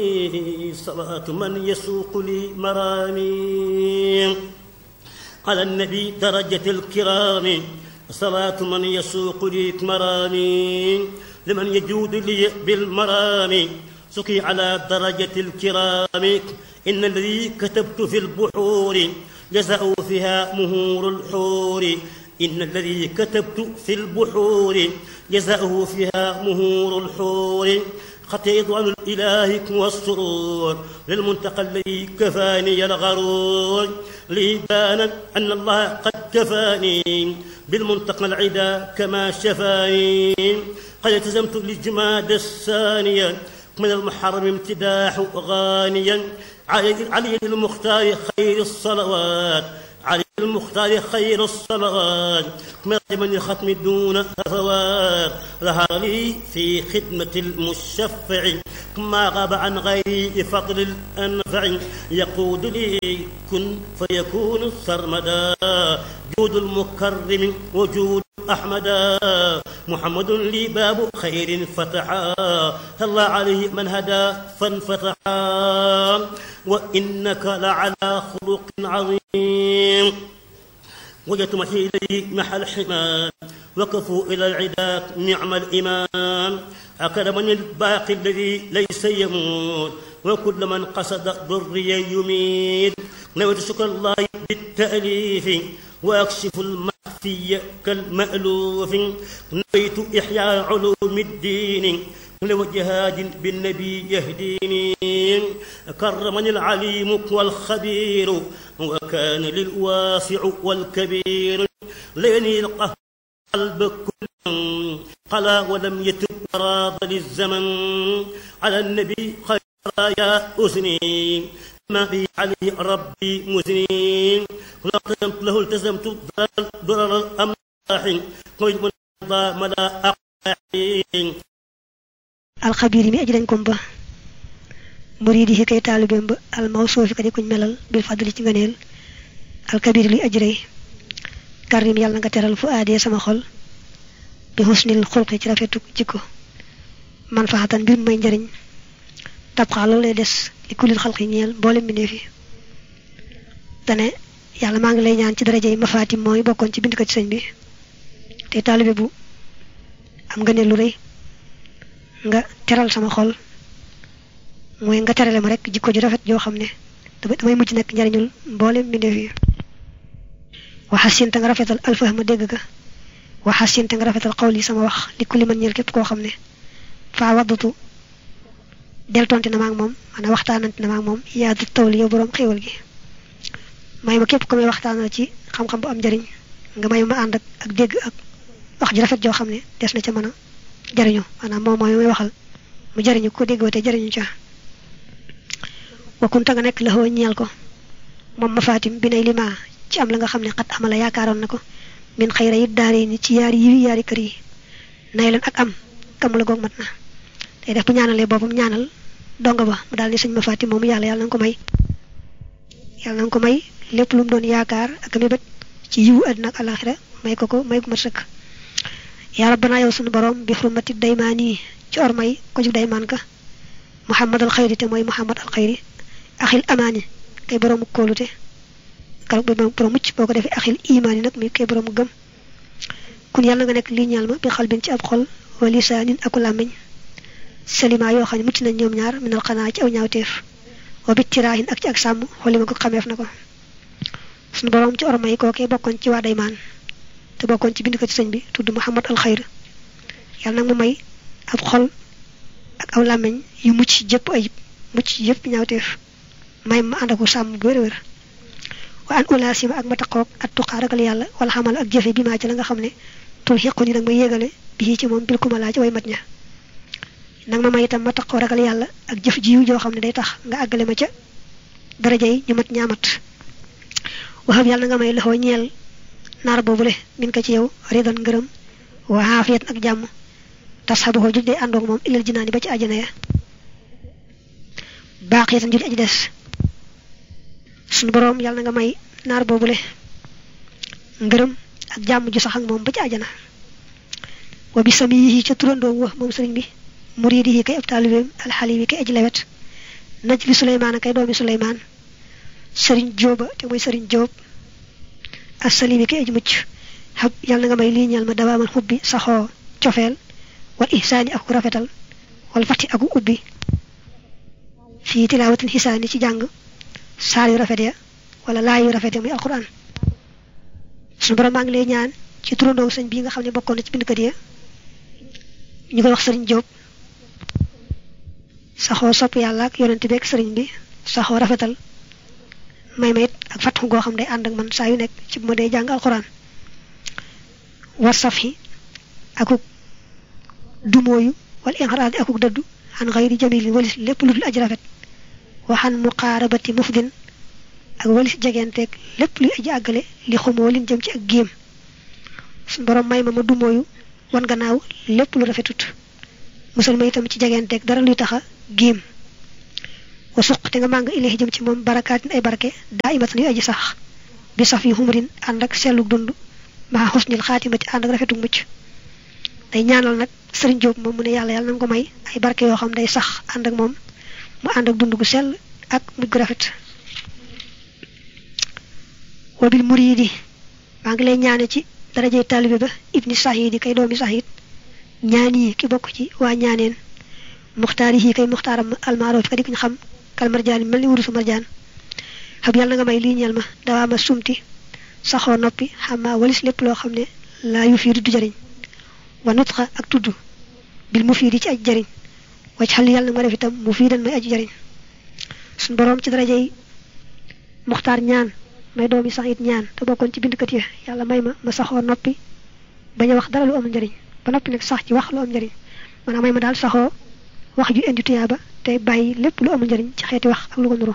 صلاة من يسوق لي مرامي على النبي درجة الكرام صلاة من يسوق لي مرامي لمن يجود لي بالمرام سقي على درجة الكرام إن الذي كتبت في البحور جزاء فيها مهور الحور إن الذي كتبت في البحور جزاؤه فيها مهور الحور خطيط عن الإله والسرور للمنتقى الذي كفاني الغرور لي بان أن الله قد كفاني بالمنتقى العدا كما شفاني قد التزمت للجماد الثانية من المحرم امتداح غانيا علي المختار خير الصلوات علي المختار خير الصلوات من الختم دون هفوات ظهر لي في خدمة المشفع ما غاب عن غيري فضل الأنفع يقود لي كن فيكون سرمدا جود المكرم وجود أحمدا محمد لي باب خير فتحا الله عليه من هدى فانفتحا وإنك لعلى خلق عظيم وجدت محي إليه محل حماد وقفوا إلى العداء نعم الإمام أكرمني الباقي الذي ليس يموت وكل من قصد ضري يميت نويت شكر الله بالتأليف وأكشف المخفي كالمألوف نويت إحياء علوم الدين لوجهاد بالنبي يهديني كرمني العليم والخبير وكان للواسع والكبير ليني القلب كل قلا ولم يتب راض للزمن على النبي خير يا أذني ما بي عليه ربي مزني لا التزمت له التزمت ضرر الأملاح قيد من ملا أقاحين alxabir mi aji dañ kom ba muridi yi kay taalibeem ba almawsuufi ka di kuñ melal bil fadli ci ngëneel alkabir luy aji rëy karim yàlla nga teral fu aadee sama xol bi husnil xulqi ci rafetu jikko man faxatan mbir may njariñ tabxaa loolu lay des li kulil xalqi ñeel mboolem mbindeef yi dane yàlla maa ngi lay ñaan ci daraja yi mafaatim mooy bokkoon ci bind ko ci sëñ bi te taalibe bu am ngëneel lu rëy nga teral sama xol mooy nga terale ma rek jikko ju rafet joo xam ne damay mujj nekk njariñul mboolem mbindeef yi waxasin te nga rafetal alfahma dégg ga waxasin te nga rafetal xawl yi sama wax li kulli man ñeel képp koo xam ne faa waddatu deltonte na maag moom maanaam waxtaanante na maag moom yaa du tawli yow boroom xéewal gi may ma képp ko may waxtaanal ci xam-xam bu am njariñ nga may ma ànd ak ak dégg ak wax ju rafet joo xam ne des na ca mën a jariñu maanaam moom mooy muy waxal mu jariñu ko dégg te jariñu ca wakkunta nga nekk la xoo ñeel ko moom ma fatim bi nay lima ci am la nga xam ne xat amala yaakaaroon na ko min xayra it daari ni ci yaari yiwi yaari kër yi nay leen ak am kam la goog mat na tey def bu ñaanalee boppam ñaanal donga ba mu daal ni sëñ ma fatim moomu yàlla yàlla na nga ko may yàlla na nga ko may lépp lu mu doon yaakaar ak mébét ci yiwu àddina ak alaxira may ko ko may ko mat sëkk yaa rabbana yow sunu borom bi xurmati daymaani ci ormay ko jug daymaan ka muhammad al xayri te mooy muhammad al xayri axil amaani kay boroomu kóolute kala borom mucc boo ko defee axil imaani nag mi kay boroomu gëm kun yàlla nga nekk lii ñaal ma bi xalbin ci ab xol wa lisaanin aku làmmiñ salima yoo xam ne mucc nañ ñoom ñaar minal xanaa ci aw ñaawteef wa bit tiraahin ak ci ak sàmm xolli ma ko xameef na ko sunu borom ci ormay kookee bokkoon ci waa daymaan te bokkoon ci bind ko ci sëñ bi tudd Muhammad al Xayr yàlla nag mu may ab xol ak aw làmmiñ yu mucc jëpp ayib mucc yëpp ñaawteef may ma ànd ak sàmm bu wér-wér wa an ulaasima ak ma taqoog at tuqaa ragal yàlla wala xamal ak jëfe bi maa ci la nga xam ne tul xiqu ni nag ma yéegale bi ci moom bil ku ma laaj way mat ña nag ma may itam ma taqoo ragal yàlla ak jëf jiw joo xam ne day tax nga àggale ma ca daraja yi ñu mat ñaamat waxam yàlla nga may loxoo ñeel naar boobule min ko ci yow ridan ngërëm wa xaafiyat ak jàmm tas xabaxoo juj day àndoog moom ilal jinaani ba ci àjjana ya baaxiyatan juj aji des sunu boroom yàlla na nga may naar boobule ngërëm ak jàmm ju sax ak moom ba ci àjjana wa bi sami yi ca turandoom wa moom sëriñ bi muriidi yi kay ab taalibeem alxali yi kay aji lewet naj li suleymaan kay doomi suleymaan sëriñ jóoba te mooy sëriñ jóob assalimi ki aj mucc xab yàlla na nga may lii ñeel ma dawaamal xubbi saxoo cofeel wal ihsaani ak rafetal wal fati aku ubbi fii tilaawatin xisaani ci jàng saar yu rafet ya wala laay yu rafet ya muy alquran suñu borom maa ngi lay ñaan ci turandoo sëñ bii nga xam ne bokkoon na ci bindkat ya ñu koy wax sëriñ Jóob saxoo sopp yàlla ak yonent bi ak sëriñ bi saxoo rafetal may ma it ak fatxu goo xam day ànd ak man saa yu nekk ci bu ma dee jàng alquran war saf yi akuk dumooyu wala inxaraadi akuk dëddu xan xayri jamilin walis lépp lu dul aji rafet waxan muqaarabati mufdin ak walis jegenteeg lépp luy aji àggale li xumoo lin jëm ci ak géem suñ borom may ma ma dumooyu wan gannaaw lépp lu rafetut musal ma itam ci jegenteeg dara luy taxa géem wa suq te nga màng ilahi jëm ci moom barakaatin ay barke daa imatan yu aji sax bi saf yi xumrin ànd ak selluk dund maa xusnil xaatimati ànd ak rafetuk mucc day ñaanal nag sëriñ Jóob moom mu ne yàlla yàlla na nga ko may ay barke yoo xam day sax ànd ak moom mu ànd ak dund gu sell ak mujj gu rafet wabil muriidi maa ngi lay ñaane ci darajey taalibe ba ibni sahidi kay doomi sahid ñaan yi ki bokk ci waa ñaaneen muxtaar yi kay muxtaaram almaaroof ka di kuñ xam kal marjaan mel ni wurusu marjaan xam yàlla na nga may lii ñeel ma dawaa ma sumti saxoo noppi xamaa walis lépp loo xam ne laa yu fii du jariñ wa nutxa ak tudd bil mu fii di ci aj jariñ wacc xal yàlla na ma def itam mu fii dan may aj jariñ suñ boroom ci darajey muxtaar ñaan may doomi sax it ñaan te bokkoon ci bindkat yi yàlla may ma ma saxoo noppi bañ a wax dara lu am njariñ ba noppi nag sax ci wax lu am njariñ maanaam may ma daal saxoo wax ju indi tuyaaba te bàyyi lépp lu amul njariñ ci xeeti wax ak lu ko nuru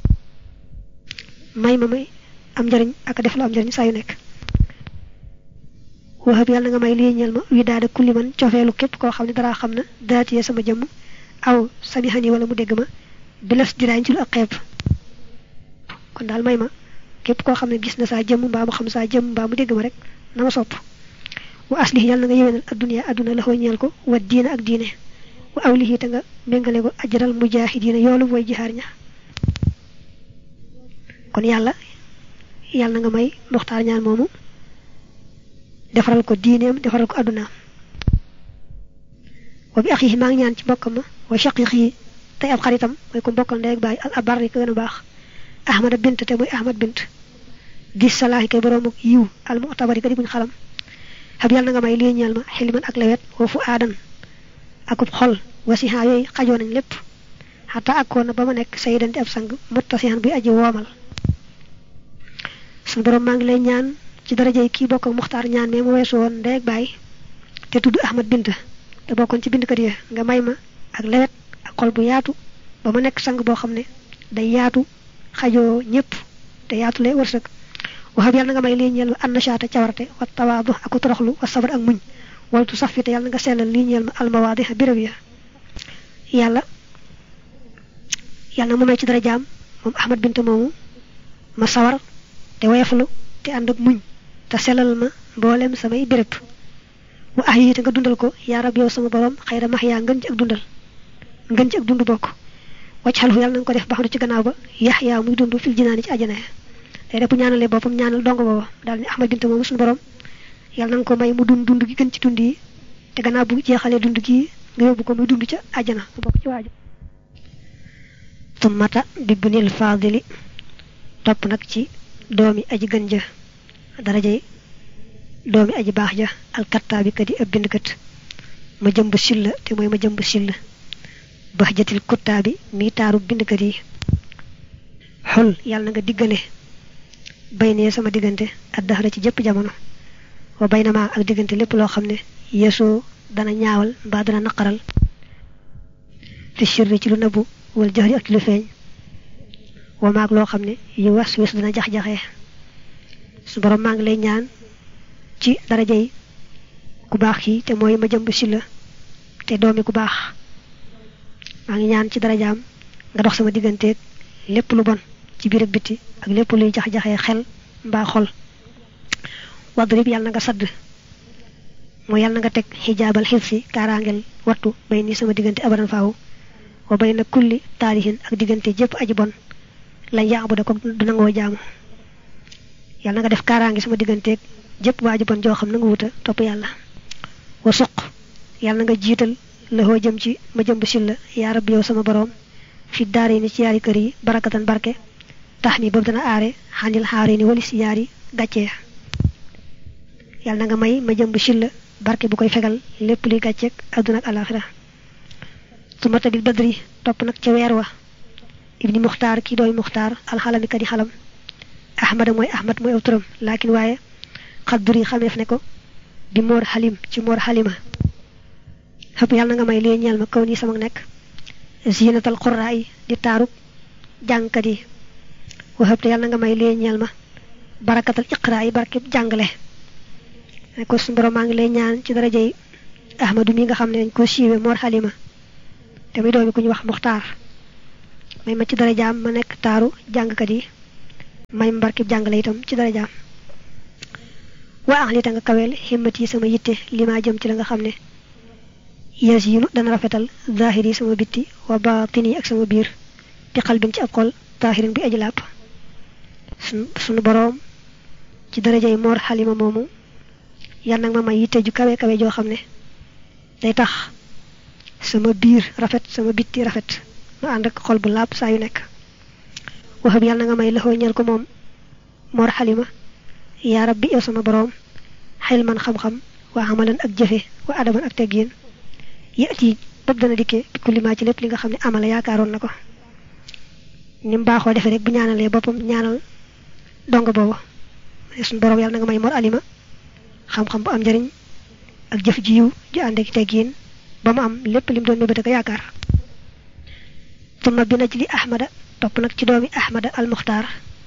may ma may am njariñ ak def lu am njariñ saa yu nekk waxab yàlla nga may lii ñeel ma wi daada kulli man cofeelu képp koo xam ne dara xam na daatiyee sama jëmm aw sami xani wala mu dégg ma bilas diraañ ci lu ak xeeb kon daal may ma képp koo xam ne gis na saa jëmm mbaa mu xam saa jëmm mbaa mu dégg ma rek na ma sopp wa aslih yàlla na nga yéwénal adduna adduna la xoo ñeel ko wa diina ak diine wa awlihi te nga méngale ko ajral mujaahidiina yoolu way jihaar ña kon yàlla yàlla na nga may muxtaar ñaan moomu defaral ko diineem defaral ko addunaam wa bi axihi maa ngi ñaan ci mbokkam ma wa shaqiqi tey ab xaritam mooy ko mbokkal ndey ak baay al abar yi ko gën a baax ahmada bint te muy ahmad bint di salaahi kay boroomu yiw al mu'tabari ka di buñ xalam xab yàlla na nga may lii ñeel ma xilman ak lewet wa fu aadan akub xol wasiha yooyu xajoo nañ lépp xataa akkoon na ba ma nekk sayyidan di ab sang muttasihan buy aji woomal suñu borom maa ngi lay ñaan ci darajey kii bokk ak muxtaar ñaan mais mu weesu woon ndey ak baay te tudd ahmad bint te bokkoon ci bindkat yi nga may ma ak lewet ak xol bu yaatu ba ma nekk sang boo xam ne day yaatu xajoo ñëpp te yaatu lay wërsëg waxab yàlla na nga may lii ñeel ma annashaata cawarte wa tawaadu ak toroxlu wa sabar ak muñ waltu sax fi te yàlla na nga sellal lii ñeel ma almawaadi béréb ya yàlla yàlla na mu may ci dara jaam moom ahmad bint moomu ma sawar te woyeflu te ànd ak muñ te sellal ma mboolem samay béréb wa ah yi te nga dundal ko yaa rab yow sama borom xëy max yaa ngën ci ak dundal ngën ci ak dund bokk wacc xal fu yàlla na nga ko def baxandu ci gannaaw ba yax yaa muy dund fil jinaani ci àjjana ya day def bu ñaanalee boppam ñaanal dong booba daal ni ahmad bint moomu suñu borom yàlla na nga ko may mu dund dund gi gën ci dund yi te gannaaw bu jeexalee dund gi nga yóbbu ko muy dund ca àjjana mu bokk ci waaja tummata bibnil faadili topp nag ci doomi aji gën ja darajay doomi aji baax ja alkattaabi kat yi ab bindkat ma jëmb silla te mooy ma jëmb silla bax jatil kuttaabi mi taaru bindkat yi xul yàlla na nga diggale bay nee sama diggante ak daxara ci jëpp jamono wa bay na maa ak diggante lépp loo xam ne yeesoo dana ñaawal mbaa dana naqaral fi sirri ci lu nëbbu wal jaxri ak ci lu feeñ wa maag loo xam ne yu was wis dana jax-jaxee su borom maa ngi lay ñaan ci darajay ku baax kii te mooy ma jëmb si la te doomi ku baax maa ngi ñaan ci darajaam nga dox sama digganteeg lépp lu bon ci biir ak biti ak lépp luy jax-jaxee xel mbaa xol wadrib yàlla na nga sadd mooy yàlla na nga teg xijaabal xif si kaaraangel wattu bay ni sama diggante abadan faaw wa bayna kulli taarihin ak diggante jëpp aji bon lañ yaabu da ko du nangoo jaamu yàlla na nga def kaaraange sama digganteeg jëpp waa aji bon joo xam na nga wuta topp yàlla wa suq yàlla na nga jiital loxoo jëm ci ma jëmb silla yaa rabbi yow sama boroom fi daare ni ci yaari kër yi barakatan barke tax mi boobu dana aare xanil xaare ni wali si yaari gàccee yàlla na nga may ma jëmb silla barke bu koy fegal lépp luy gàcceeg adduna ak alaxira su ma tabil badri topp nag ca weer wa ibni muxtaar kii dooy muxtaar alxalami kadi xalam ahmada mooy ahmad mooy aw turam laakin waaye xadduri xameef ne ko bi moor xalim ci moor xalima xëpp yàlla na nga may lee ñeel ma kaw nii sama nekk zinatal qurraa yi di taarub jàngkat yi waxëb te yàlla na nga may lee ñeel ma barakatal iqraa yi barkeb jàngale ne ko suñu borom maa ngi lay ñaan ci daraja yi ahmadu mi nga xam ne dañ ko siiwe moor xalima te muy doomi ku ñu wax muxtaar may ma ci darajaam ma nekk taaru jàngkat yi may ma barkeb jàngale itam ci darajaam waa ax li ta nga kaweel himmat yi sama yitte li maa jëm ci la nga xam ne yasiinu dana rafetal zahir yi sama bitti wa baatin yi ak sama biir di xalbin ci ab xol taahirin bi aji làpp sunu boroom ci daraja yi moor xalima moomu yal nag ma may yitte ju kawe kawe joo xam ne day tax sama biir rafet sama bitti rafet ma ànd ak xol bu làpp saa yu nekk waxam yàlla na nga may laxoo ñel ko moom moor xalima yaa rabbi yow sama boroom xel man xam-xam waa amalan ak jëfe wa adaman ak teggiin yati bopp dana dikkee bi kulli maa ci lépp li nga xam ne amala yaakaaroon na ko ni mu baaxoo defee rek bu ñaanalee boppam ñaanal dong boobu suñu boroom yàlla na nga may mor alima xam-xam bu am njëriñ ak jëf ji yiw ju ànd ak teggiin ba mu am lépp lim doon mébét ak yaakaar tumma bi na ci li ahmada topp nag ci doomi ahmada al muxtaar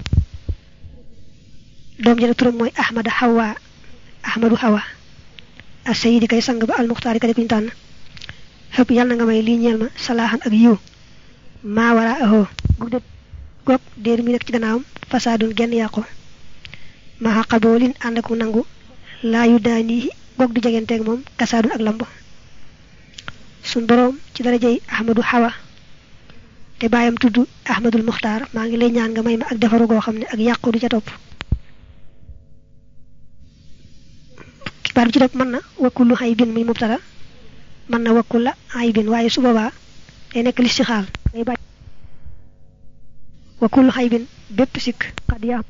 doom jële turam mooy ahmada hawa ahmadu hawa as sayidi kay sang ba al muxtaar yi ka di kuñu tànn xëpp yàlla na nga may lii ñeel ma salaaxan ak yiw maa wara ahoo goog de goog déer mi nekk ci gannaawam fasaadun genn yàqu ma xaqaboolin ànd ak nangu laa yu daanii goog du jegenteeg moom kasaadun ak lamb suñ boroom ci darajey ahmadu hawa te bàyyam tudd ahmadul muxtaar maa ngi lay ñaan nga may ma ak defaru goo xam ne ak yàqu du ca topp baat bi ci topp mën na wakkullu xay bin muy mubtada mën na wakkul la ay bin waaye su boobaa day nekk listixaal day bàyyi wakkul xay bin bépp sikk xad yaa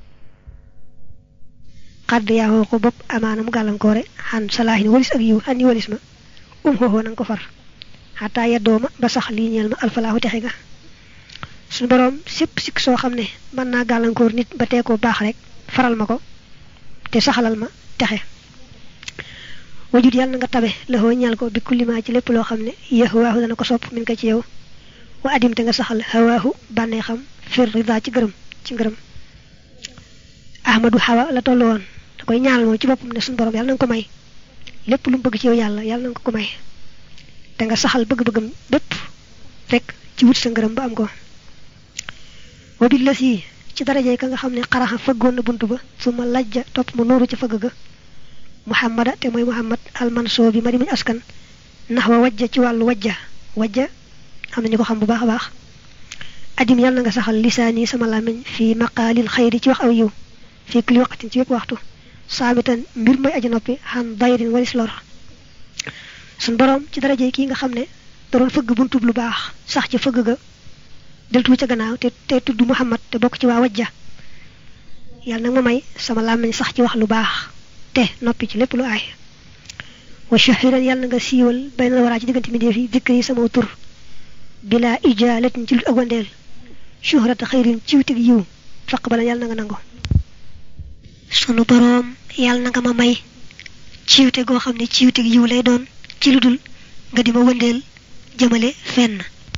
xadd yaa ko bopp amaana mu gàllankoore xan salaahin walis ak yiw xan yi walis ma um xooxoo na nga ko far xataa yeddoo ma ba sax lii ñeel ma alfalaahu texe ga suñu boroom sépp sikk soo xam ne mën naa gàllankoor nit ba tee ko baax rek faral ma ko te saxalal ma texe wajut yàlla na nga tabe laxoo ñal ko bi kullimaa ci lépp loo xam ne yahwaahu dana ko sopp min ko ci yow wa adim te nga saxal hawaahu bànnee xam fir rida ci gërëm ci ngërëm ahmadu hawa la tollu woon da koy ñaanal moom ci boppam ne suñu borom yàlla na nga ko may lépp lu mu bëgg ci yow yàlla yàlla na nga ko may te nga saxal bëgg-bëggam bépp rek ci wut sa ngërëm ba am ko wa bi la si ci darajey ka nga xam ne xaraxa fëggoon na bunt ba su ma lajja topp mu nooru ca fëgg ga muhammada te mooy muhammad almanso bi ma di muñ askan ndax wa wajja ci wàllu wajja wajja am nañu ko xam bu baax a baax adim yàlla na nga saxal lisaani sama làmmiñ fii maqaalil xayri ci wax aw yiw fii kulli waqtin ci wépp waxtu saamitan mbir mooy aji noppi xan dayrin walis lor suñ boroom ci daraje kii nga xam ne da doon fëgg buntub lu baax sax ci fëgg ga deltu ca gannaaw te te tudd muhammad te bokk ci waa wajja yàlla nag ma may sama làmmiñ sax ci wax lu baax te noppi ci lépp lu aay wa shahiran yàlla na nga siiwal bay na waraa ci diggante mi def yi dikk yi sama tur bila ijaalatin ci lu ak wandeel shuhrata xayrin ciwtig yiw faq bala yàlla na nga nangu sunu boroom yàlla na nga ma may ciwte goo xam ne ciwtig yiw lay doon ci lu dul nga di ma wëndeel jëmale fenn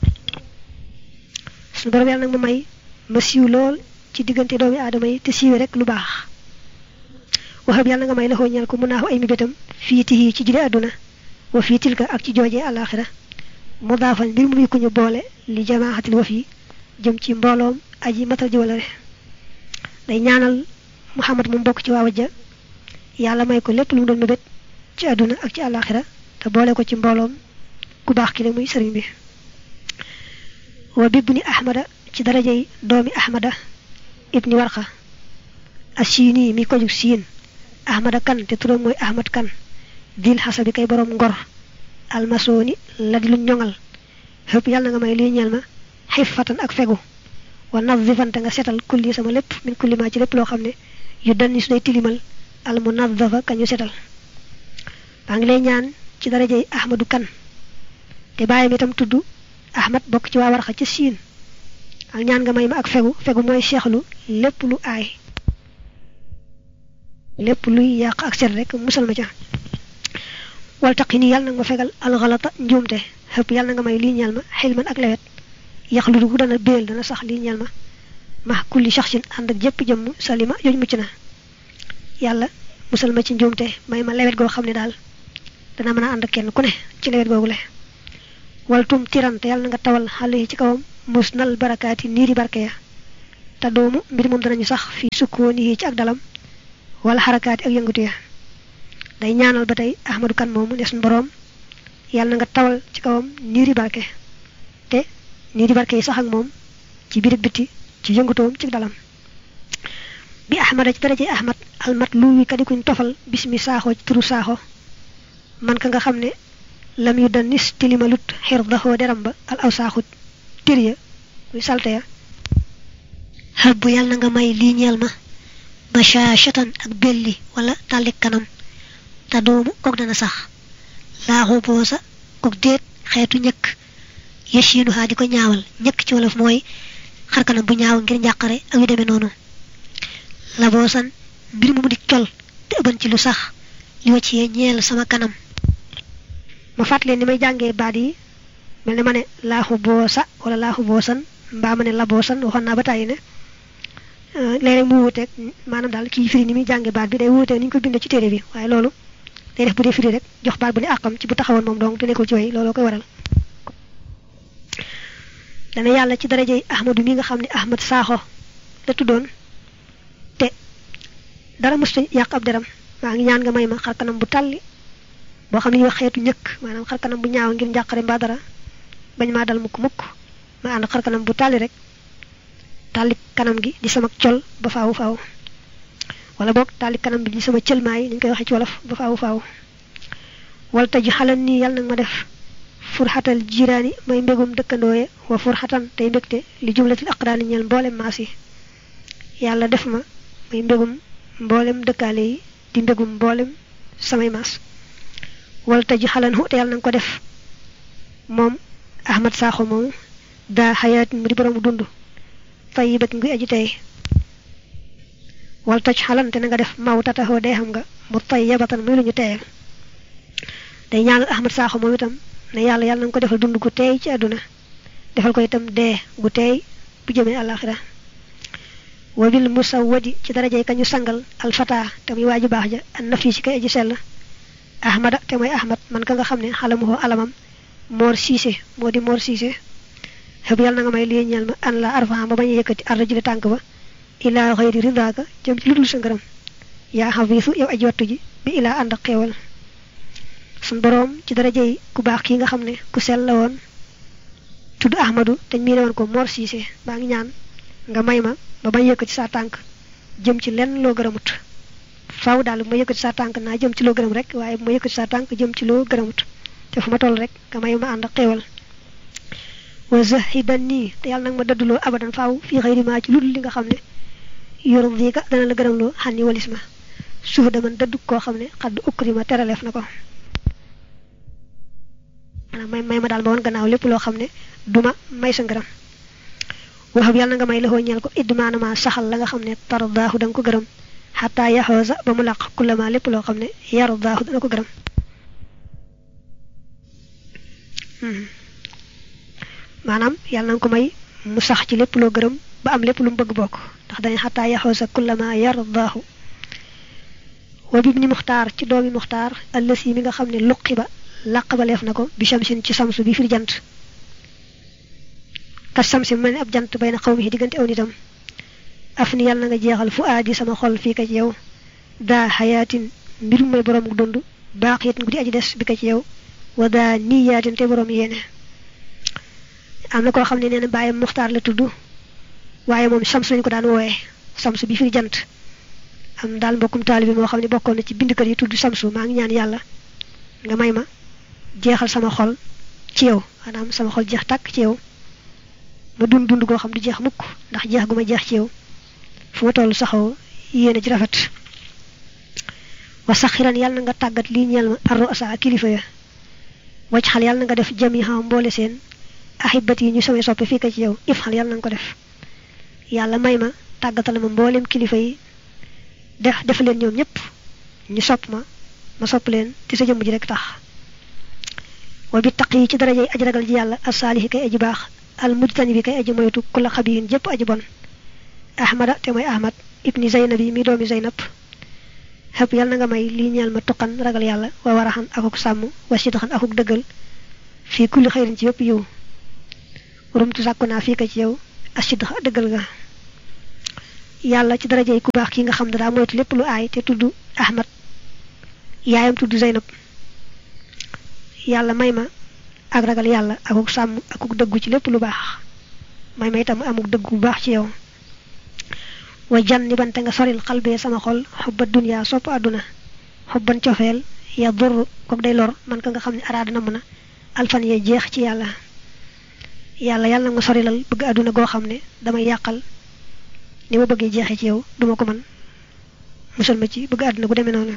sunu boroom yàlla na nga ma may ma siiw lool ci diggante doomi aadama yi te siiwe rek lu baax waxab yàlla nga may la xooñal ko mun naa ay mi bétam fii tihi ci jile àdduna wa fii tilka ak ci joojee àllaaxira mu daafal mbir mu ku ñu boole li jamaaxatil wa fii jëm ci mbooloom aji matal ji wala re day ñaanal muhammad mu bokk ci waa wajja yàlla may ko lépp lu mu doon mébét ci àdduna ak ci àllaaxira te boole ko ci mbooloom ku baax ki la muy sëriñ bi wa bibni ahmada ci darajey doomi ahmada ibni warxa asini mi ko jug siin ahmada kan te turam mooy ahmad kan dil xasabi kay borom ngor almasooni la di lu ñoŋal xëpp yàlla na nga may lii ñeel ma xifatan ak fegu wa nazifante nga setal kulli sama lépp min kulli ma ci lépp loo xam ne yu danni su day tilimal al munazafa kañu setal maa ngi lay ñaan ci darajey ahmadu kan te bàyyam itam tudd ahmad bokk ci waa warxa ca siin ak ñaan nga may ma ak fegu fegu mooy seexlu lépp lu aay lépp luy yàq ak set rek musal ma ca wal taqi nii yàlla nag ma fegal alxalata njuumte xëpp yàlla na nga may lii ñeel ma xilman ak lewet yax lu dugg dana béel dana sax lii ñeel ma ma kulli shaxsin ànd ak jëpp jëmm salima jooju mucc na yàlla musal ma ci njuumte may ma lewet goo xam ne daal dana mën a ànd ak kenn ku ne ci lewet googu le waltum tirante yàlla na nga tawal xale yi ci kawam mus nal barakaati niiri barke ya te doomu mbir moom danañu sax fi sukkooni yi ci ak dalam wala xarakaati ak yëngatu ya day ñaanal ba tey ahmadu kan moomu ne suñu boroom yàlla na nga tawal ci kawam niiri barke te niiri barke yi sax ak moom ci biir biti ci yëngatoom ci dalam bi ahmada ci daraje ahmad almat lu wi kadi kuñ tofal bismi saaxo ci turu saaxo man ka nga xam ne lam yu dan nis tilimalut xir daxoo deram ba al aw saaxut tir ya muy salte ya xëbb yàlla na nga may lii ñeel ma bashashatan ak belli wala tàllik kanam te doomu kook dana sax laaxu boosa kook déet xeetu ñëkk yëchiinu xaa di ko ñaawal ñëkk ci wolof mooy xar kanam bu ñaaw ngir njàqare ak yu demee noonu la boosan mbir mu mu di col te ëbban ci lu sax li wacc yee ñeel sama kanam ma fàttalee ni may jàngee baat yi mel ni ma ne laaxu boosa wala laaxu boosan mbaa ma ne la boosan waxoon naa ba tàyyi ne léeg-léeg mu wuuteeg maanaam daal kii firi ni muy jàngee baat bi day wuuteeg ni ñu ko bindee ci téere bi waaye loolu day def bu dee firi rek jox baat bu ne àqam ci bu taxawoon moom donc te nekkul ci way looloo koy waral dana yàlla ci darajey ahmadu mi nga xam ne ahmad saaxo la tuddoon te dara mësta yàq ab deram maa ngi ñaan nga may ma xar kanam bu tàlli boo xam ne ñu wax xeetu ñëkk maanaam xar kanam bu ñaaw ngir njàqare mbaa dara bañ maa dal mukk mukk ma ànd xar kanam bu tàlli rek tàlli kanam gi di sama col ba faawu faaw wala boog tàlli kanam bi di sama cëlmaay ni ñu koy waxee ci wolof ba faawu faaw wala taju xalan nii yàlla nag ma def furxatal jiraani may mbégum dëkkandooye wa furxatan tey mbégte li jumlatil aqraani ñeel mboolem maas yi yàlla def ma may mbégum mboolem dëkkaale yi di mbégum mboolem samay maas wala taju xalan hu te yàlla nanga ko def moom ahmad saaxo moomu daa xayaatin mu di borom dund tayibat nguy aji tey wal toj xalante na nga def maw tataxoo day xam nga mu tay yabatan muy lu ñu teyal day ñaanal ahmad saaxo moom itam ne yàlla yàlla na nga ko defal dund gu teey ci àdduna defal ko itam dee gu teey bu jëmee àlaxira wabil musawwadi ci darajey kañu sangal alfata te muy waaju baax ja an nafi si kay aji sell ahmada te mooy ahmad man ka nga xam ne xalamuhoo alamam moor siise moo di moor siise xëb yàlla na nga may lii ñeel ma an la arfan ba bañ a yëkkati arda ji tànk ba ilaa xëyri rindaaka jëm ci lu dul sa ngërëm yaa xafiisu yow aji wattu ji bi ilaa ànd ak xéewal sun boroom ci daraja yi ku baax kii nga xam ne ku sell la woon tudd ahmadu te mii ne woon ko mor siise baa ngi ñaan nga may ma ba bañ yëkkati sa tànk jëm ci lenn loo gërëmut faaw daal bu ma yëkkati sa tànk naa jëm ci loo gërëm rek waaye bu ma yëkkati sa tànk jëm ci loo gërëmut te fu ma toll rek nga may ma ànd ak xéewal wa zahidan nii te yàlla nag ma dëdduloo abadan faaw fii xëyri maa ci ludul li nga xam ne yurdika dana la gërëmloo xan ni walis ma suuf daman dëddu koo xam ne xadd ukri ma teraleef na ko maanaam may may ma daal ma woon gannaaw lépp loo xam ne duma may sa ngërëm waxab yàlla na nga may laxoo ñeel ko idmaanama saxal la nga xam ne tardaahu da nga ko gërëm xataa yaxoosa ba mu làq kullama lépp loo xam ne yardaahu dana ko gërëm maanaam yàlla na nga ko may mu sax ci lépp loo gërëm ba am lépp lu mu bëgg bokk ndax dañ xataa yaxoosa kullama yardaahu wa bib ni muxtaar ci doomi muxtaar allësi mi nga xam ne luqi ba làq ba leef na ko bi shamsin ci samsu bi firi jant kas samsi mel ni ab jant bay na xaw mi diggante aw nitam af ni yàlla na nga jeexal fu aadi sama xol fii ka ci yow daa xayaatin mbirum may borom dund baax it guddi aji des bi ka ci yow wa daa niyaatin te borom yéene am na koo xam ne nee na bàyyam muxtaar la tudd waaye moom sams lañu ko daan wooyee sams bi firi jant am daal mbokkum taalibi moo xam ne bokkoon na ci bindkat yi tudd samsu maa ngi ñaan yàlla nga may ma jeexal sama xol ci yow maanaam sama xol jeex tàkk ci yow ma dund dund goo xam du jeex mukk ndax jeex gu ma jeex ci yow fu ma toll saxoo yéene ci rafet wa saxiran yàlla na nga tàggat lii ñeel ma arro asa kilifa ya wacc xal yàlla na nga def jami xam mboole seen ahibat yi ñu samay soppe fii ko ci yow if xal yàlla na nga ko def yàlla may ma tàggatal ma mboolem kilifa yi def def leen ñoom ñëpp ñu sopp ma ma sopp leen te sa jëmm ji rek tax wa bi taq yi ci darajey aji ragal ji yàlla asaalihi kay aji baax al mujtani bi kay aji moytu kula xabiyin jëpp aji bon ahmada te mooy ahmad ibni zaynab yi mi doomi zaynab xëpp yàlla na nga may lii ñeel ma tuqan ragal yàlla wa waraxan akuk sàmm wa sidxan akuk dëggal fii kulli xëyrin ci yëpp yiw rumtu sàkku naa fii ka ci yow asidxa dëggal ga yàlla ci darajey ku baax ki nga xam ne daa moytu lépp lu aay te tudd ahmad yaayam tudd zaynab yàlla may ma ak ragal yàlla akuk sàmm akuk dëggu ci lépp lu baax may ma itam amuk dëggu bu baax ci yow wa jan ni bante nga soril xalbee sama xol xubba dunya sopp àdduna xubban cofeel ya dur kook day lor man ka nga xam ne araada na mën a alfan yee jeex ci yàlla yàlla yàlla na nga sorilal bëgg àdduna goo xam ne damay yàqal ni ma bëggee jeexee ci yow duma ko mën musal ma ci bëgg àdduna gu demee noonu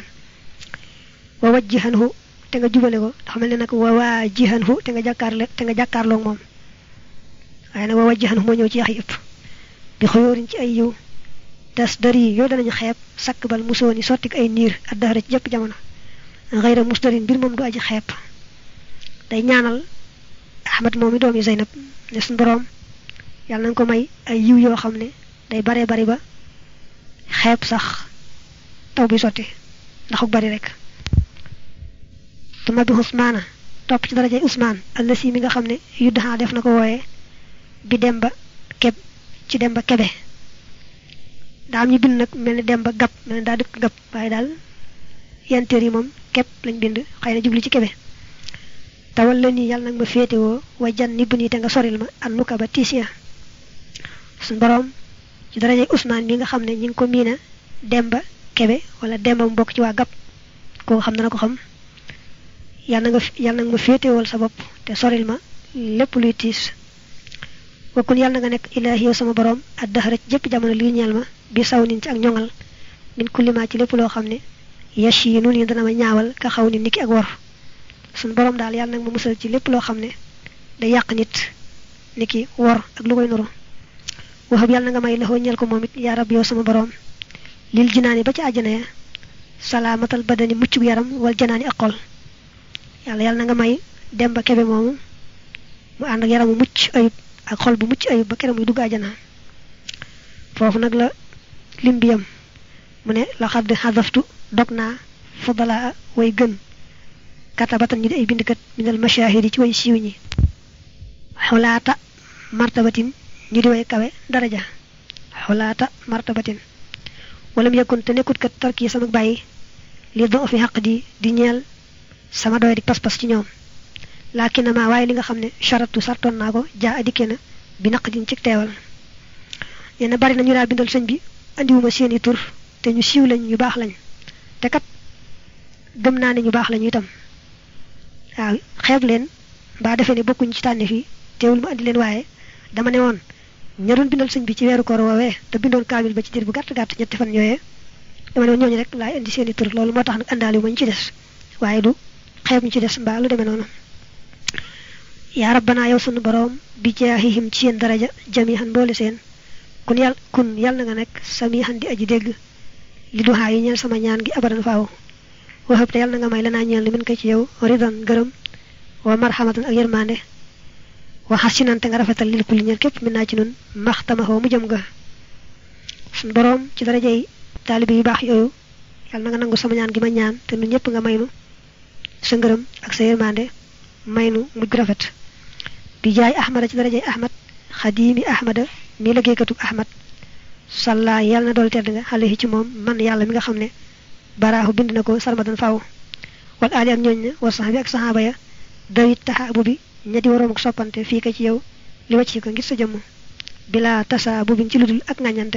wa wajjihanhu te nga jubale ko ndax mel ne nag wa waajihanhu te nga jàkkaarle te nga jàkkaarloog moom waaye nag wa wajjihanhu moo ñëw ci yax yëpp bi xuyóorin ci ay yiw das dari yooyu danañu xeeb sakk bal musooni sottik ay niir ak daxara ci jëpp jamono xëyra musdarin mbir moom du aji xeeb day ñaanal ahmad moom mi doomi zeynab ne suñ boroom yàlla nañ ko may ay yiw yoo xam ne day bare bari ba xeeb sax taw bi sotti ndaxuk bari rek tuma bi usmaana topp ci darajay usmaan allasi mi nga xam ne yuddaxaa def na ko wooye bi dem ba keb ci dem ba kebe daa am ñu bind nag mel ni dem ba gab mel ni daa dëkk gab waaye daal yenteer yi moom képp lañ bind xëy na jubli ci kebe tawal la nii yàlla nag ma féetewoo wa jan ni bu nii te nga soril ma an nuka ba tiisiya suñ boroom ci darajay usmaan mi nga xam ne ñi ngi ko miina dem ba kebe wala dem ba mu bokk ci waa gab koo xam dana ko xam yàlla nga yàlla nag ma féetewool sa bopp te soril ma lépp luy tiis wakkun yàlla na nga nekk ilaahi yow sama borom ak daxara ci jëpp jamono lii ñeel ma bi saw nin ci ak ñoŋal min kullimaa ci lépp loo xam ne yash yi nun yi dana ma ñaawal ka xaw ni niki ak wor suñ borom daal yàlla nag ma musal ci lépp loo xam ne day yàq nit niki wor ak lu koy nuru waxab yàlla na nga may laxoo ñeel ko moom it yaa rab yow sama borom lil jinaani ba ci àjjana ya salaamatal badani muccug yaram wal janaani ak xol yàlla yàlla na nga may dem ba kebe moomu mu ànd ak yaramu mucc ayib ak xol bu mucc ayib ba keroog muy dugg àjjana foofu nag la lim bi yam mu ne la xadd xadaftu dog naa fadalaa way gën katabatan ñu di ay bindkat minal mashahidi ci way siiw ñi xulaata martabatin ñu di way kawe daraja xulaata martabatin walam yakun te nekkut kat tarki sama bàyyi li do fi xaq di di ñeel sama doy di pas-pas ci ñoom laakin ma waaye li nga xam ne charatu sartoon naa ko jaa adikke na bi naq din ci teewal nee na bari na ñu daa bindal sëñ bi andiwuma seeni tur te ñu siiw lañ ñu baax lañ te kat gëm naa ne ñu baax lañu itam waaw xeeb leen mbaa defee ne bokkuñ ci tànne fii teewul ma andi leen waaye dama ne woon ña doon bindal sëñ bi ci weeru koor woowee te bindoon kaamil ba ci diir bu gàtt gàtt ñetti fan yooyee dama ne woon ñooñu rek laay indi seeni tur loolu moo tax nag àndaali ma ñu ci des waaye du xeeb ñu ci des mbaa lu demee noonu yaa rabbanaa yow sunu boroom bi jaahihim ci seen daraja jamihan boole seen kun yàlla kun yàlla na nga nekk samihan di aji dégg li duxaa yi ñeel sama ñaan gi abadan faaw waxëb te yàlla na nga may lanaa ñeel li min ko ci yow ridan gërëm wa marhamatan ak yërmande wa xasinante nga rafetal lil kulli ñeel képp min naa ci nun maxtamaxoo mu jëm ga sunu boroom ci daraja yi taalibe yu baax yooyu yàlla na nga nangu sama ñaan gi ma ñaan te nun ñëpp nga maynu sa ngërëm ak sa yërmande maynu mujj gu rafet bi jaay ahmada ci darajay ahmad xadiimi ahmada mi liggéeykatub ahmad salla yàlla na dool tedd nga xale yi ci moom man yàlla mi nga xam ne baraaxu bind na ko sarmadan faw wal aali ak ñooñ ne war sax bi ak saxaaba ya dawit taxa abu bi ñetti waroom ak soppante fii ka ci yow li wàcc ko ngir sa jëmm bila tasa bu bin ci ludul ak ngañante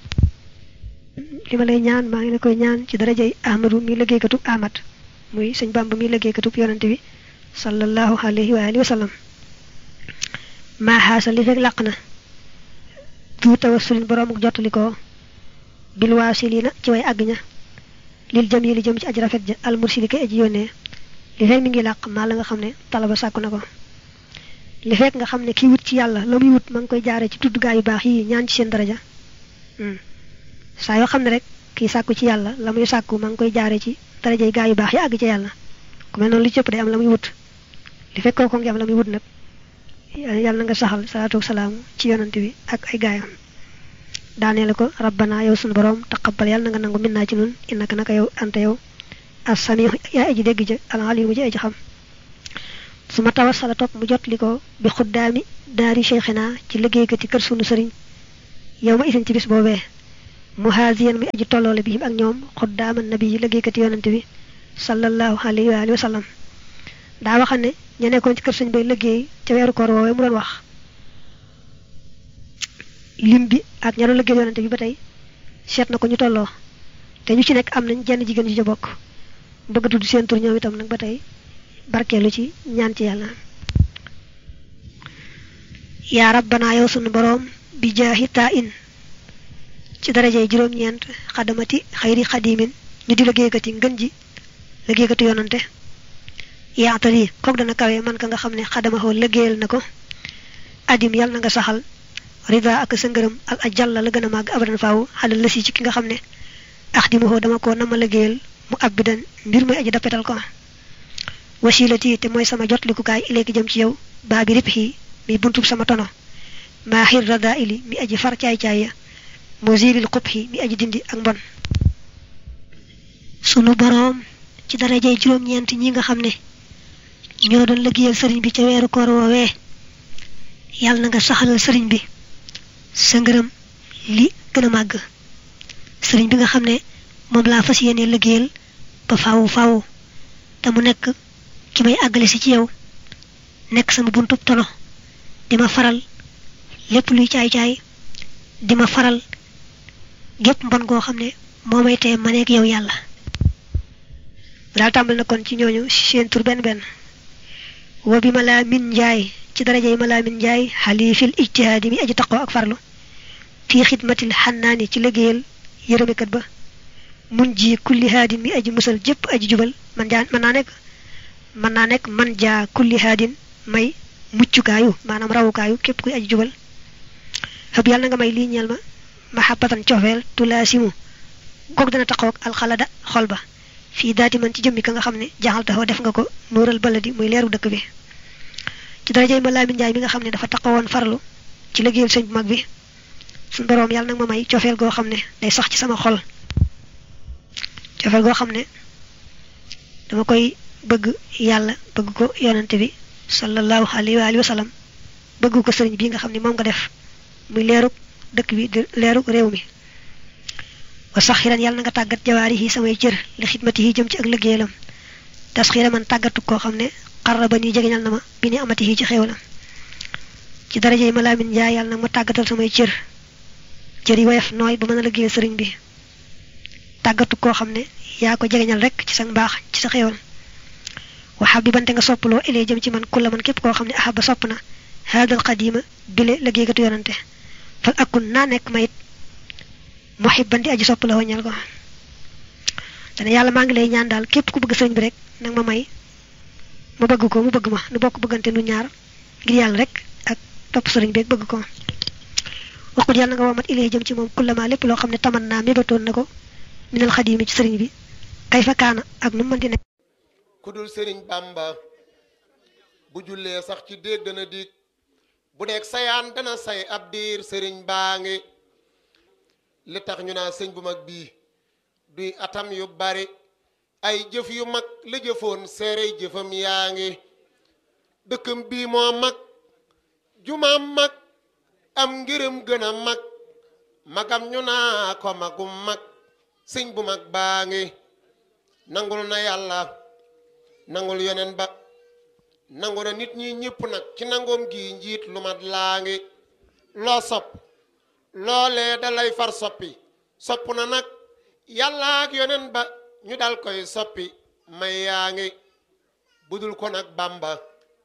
li ma lay ñaan maa ngi la koy ñaan ci darajay ahmadu mi liggéeykatub ahmad muy sëñ bamba mi liggéeykatub yonante bi sallallahu alayhi wa alihi wa sallam maa xaasa li fekk làq na du tawassulin boroom ak jottali ko bil waasilina ci way àgg ña lil jëm yi li jëm ci aj rafet ja al mursili kay aji yónnee li fekk mi ngi làq maa la nga xam ne talaba sàkku na ko li fekk nga xam ne kii wut ci yàlla la muy wut ma ngi koy jaaree ci tudd gaa yu baax yi ñaan ci seen daraja saa yoo xam ne rek kii sàkku ci yàlla la muy sàkku ma ngi koy jaaree ci daraja yi gaa yu baax yi àgg ci yàlla ku mel noonu li cëpp day am la muy wut li fekk kooku ngi am la muy wut nag yàlla na nga saxal salaatu salaam ci yonante bi ak ay gaayam daanee la ko rabbana yow sunu borom taqabbal yàlla na nga nangu min naa ci nun innaka naka yow anta yow as-samiu yaa aji dégg ja al-alimu ji aji xam su ma tawassala topp mu jot li ko bi xuddaami daari cheikhina ci liggéeykati kër sunu sëriñ yow ma isin ci bis boobee muhaziyan mi aji tolloole bi ak ñoom xuddaama nabi yi liggéeykati yonante bi sallallahu alayhi wa alihi wa sallam daa waxa ne ña nekkoon ci kër sëñ bay liggéey ca weeru koor woowee mu doon wax lim bi ak ña doon liggéey yonante bi ba tey seet na ko ñu tolloo te ñu ci nekk am nañ jenn jigéen ci ca bokk bëgg tudd seen tur ñoom itam nag ba tey barkeelu ci ñaan ci yàlla yaa rabbana yow sunu boroom bi jaahi taa in ci darajey juróom-ñeent xadamati xayri xadimin ñu di liggéeykati ngën ji liggéeykati yonante yaatal yi kook dana kawe man ka nga xam ne xadamahoo liggéeyal na ko adim yàlla na nga saxal rida ak sa ngërëm ak a jàlla la gën a màgg abadan faaw xalal la si ci ki nga xam ne axdimahoo dama ko nama liggéeyal mu abbidan mbir muy aji dappetal ko wasilati te mooy sama jotlikukaay ileeki jëm ci yow baa bi rip xii mi buntub sama tono maaxir rada ili mi aji far caay-caay ya mosiril xub xi mi aji dindi ak mbon sunu boroom ci darajey juróom-ñeent ñi nga xam ne ñoo doon liggéeyal sëriñ bi ca weeru koor woowee yàlla na nga saxalal sëriñ bi sa ngërëm li gën a màgg sëriñ bi nga xam ne moom laa fas yéene liggéeyal ba faaw faaw te mu nekk ki may àggale si ci yow nekk sama buntub tono di ma faral lépp luy caay-caay di ma faral gépp mbon goo xam ne moo may tee ma nekk yow yàlla daal tàmbal na kon ci ñooñu seen tur benn benn wa bi ma laa min njaay ci daraja yi ma laa min njaay xalifil ijtihaadi mi aji taqoo ak farlu fii xidmatil xannaani ci liggéeyal yërëmekat ba mun ji kulli haadin mi aji musal jëpp aji jubal man jaa mën naa nekk mën naa nekk man jaa kulli haadin may muccukaayu maanaam rawukaayu képp kuy aji jubal xëb yàlla na nga may lii ñeel ma mahabbatan cofeel tulaasimu kook dana taqoog alxalada xol ba fii daati man ci jëmmi ka nga xam ne jaxal taxaw def nga ko nuural baladi muy leeru dëkk bi ci darajay ma laamin njaay mi nga xam ne dafa taxawoon farlu ci liggéeyal sëñ bu mag bi suñ boroom yàlla nag ma may cofeel goo xam ne day sax ci sama xol cofeel goo xam ne dama koy bëgg yàlla bëgg ko yonante bi sallallahu alayhi wa alihi wa sallam bëgg ko sëriñ bi nga xam ne moom nga def muy leerug dëkk bi di leerug réew mi wa saxiran yàlla na nga tàggat jawaari yi samay cër li xidmati yi jëm ci ak liggéeyalam tasxira man tàggatu koo xam ne xarra ba nii jegeñal na ma bi ni amati yi ci xéewalam ci daraja yi ma laamin njaay yàlla nag ma tàggatal samay cër cër yi woyof nooy ba mën a liggéeyal sëriñ bi tàggatu koo xam ne yaa ko jegeñal rek ci sa mbaax ci sa xéewal waxaab bi bante nga soppaloo ilee jëm ci man kulla man képp koo xam ne ahaba sopp na haadal xadima bile liggéeykatu yonante fal akun naa nekk mayit muhibban di aji sopp la waññal ko dana yàlla maa ngi lay ñaan daal képp ku bëgg sëriñ bi rek nag ma may ma bëgg ko mu bëgg ma nu bokk bëggante nu ñaar ngir yàlla rek ak topp sëriñ bi bëgg ko waxut yàlla nga womat ilee jëm ci moom kullama lépp loo xam ne taman naa mébatoon na ko minal xadimi ci sëriñ bi kay fa kaana ak nu mu mën di nekk ku dul sëriñ bamba bu jullee sax ci déeg dana dig bu nekk sayaan dana say ab diir sëriñ baa ngi li tax ñu naa sëñ bu mag bii duy atam yu bari ay jëf yu mag la jëfoon seere jëfam yaa ngi dëkkam bii moo mag jumaam mag am ngërëm gën a mag magam ñu naa ko magum mag sëñ bu mag baa ngi nangul na yàlla nangul yonen ba nangu na nit ñi ñëpp nag ci nangoom gi njiit lu mat laa ngi loo sopp loolee da lay far soppi sopp na nag yàlla ak yonen ba ñu dal koy soppi may yaa ngi budul ko nag bamba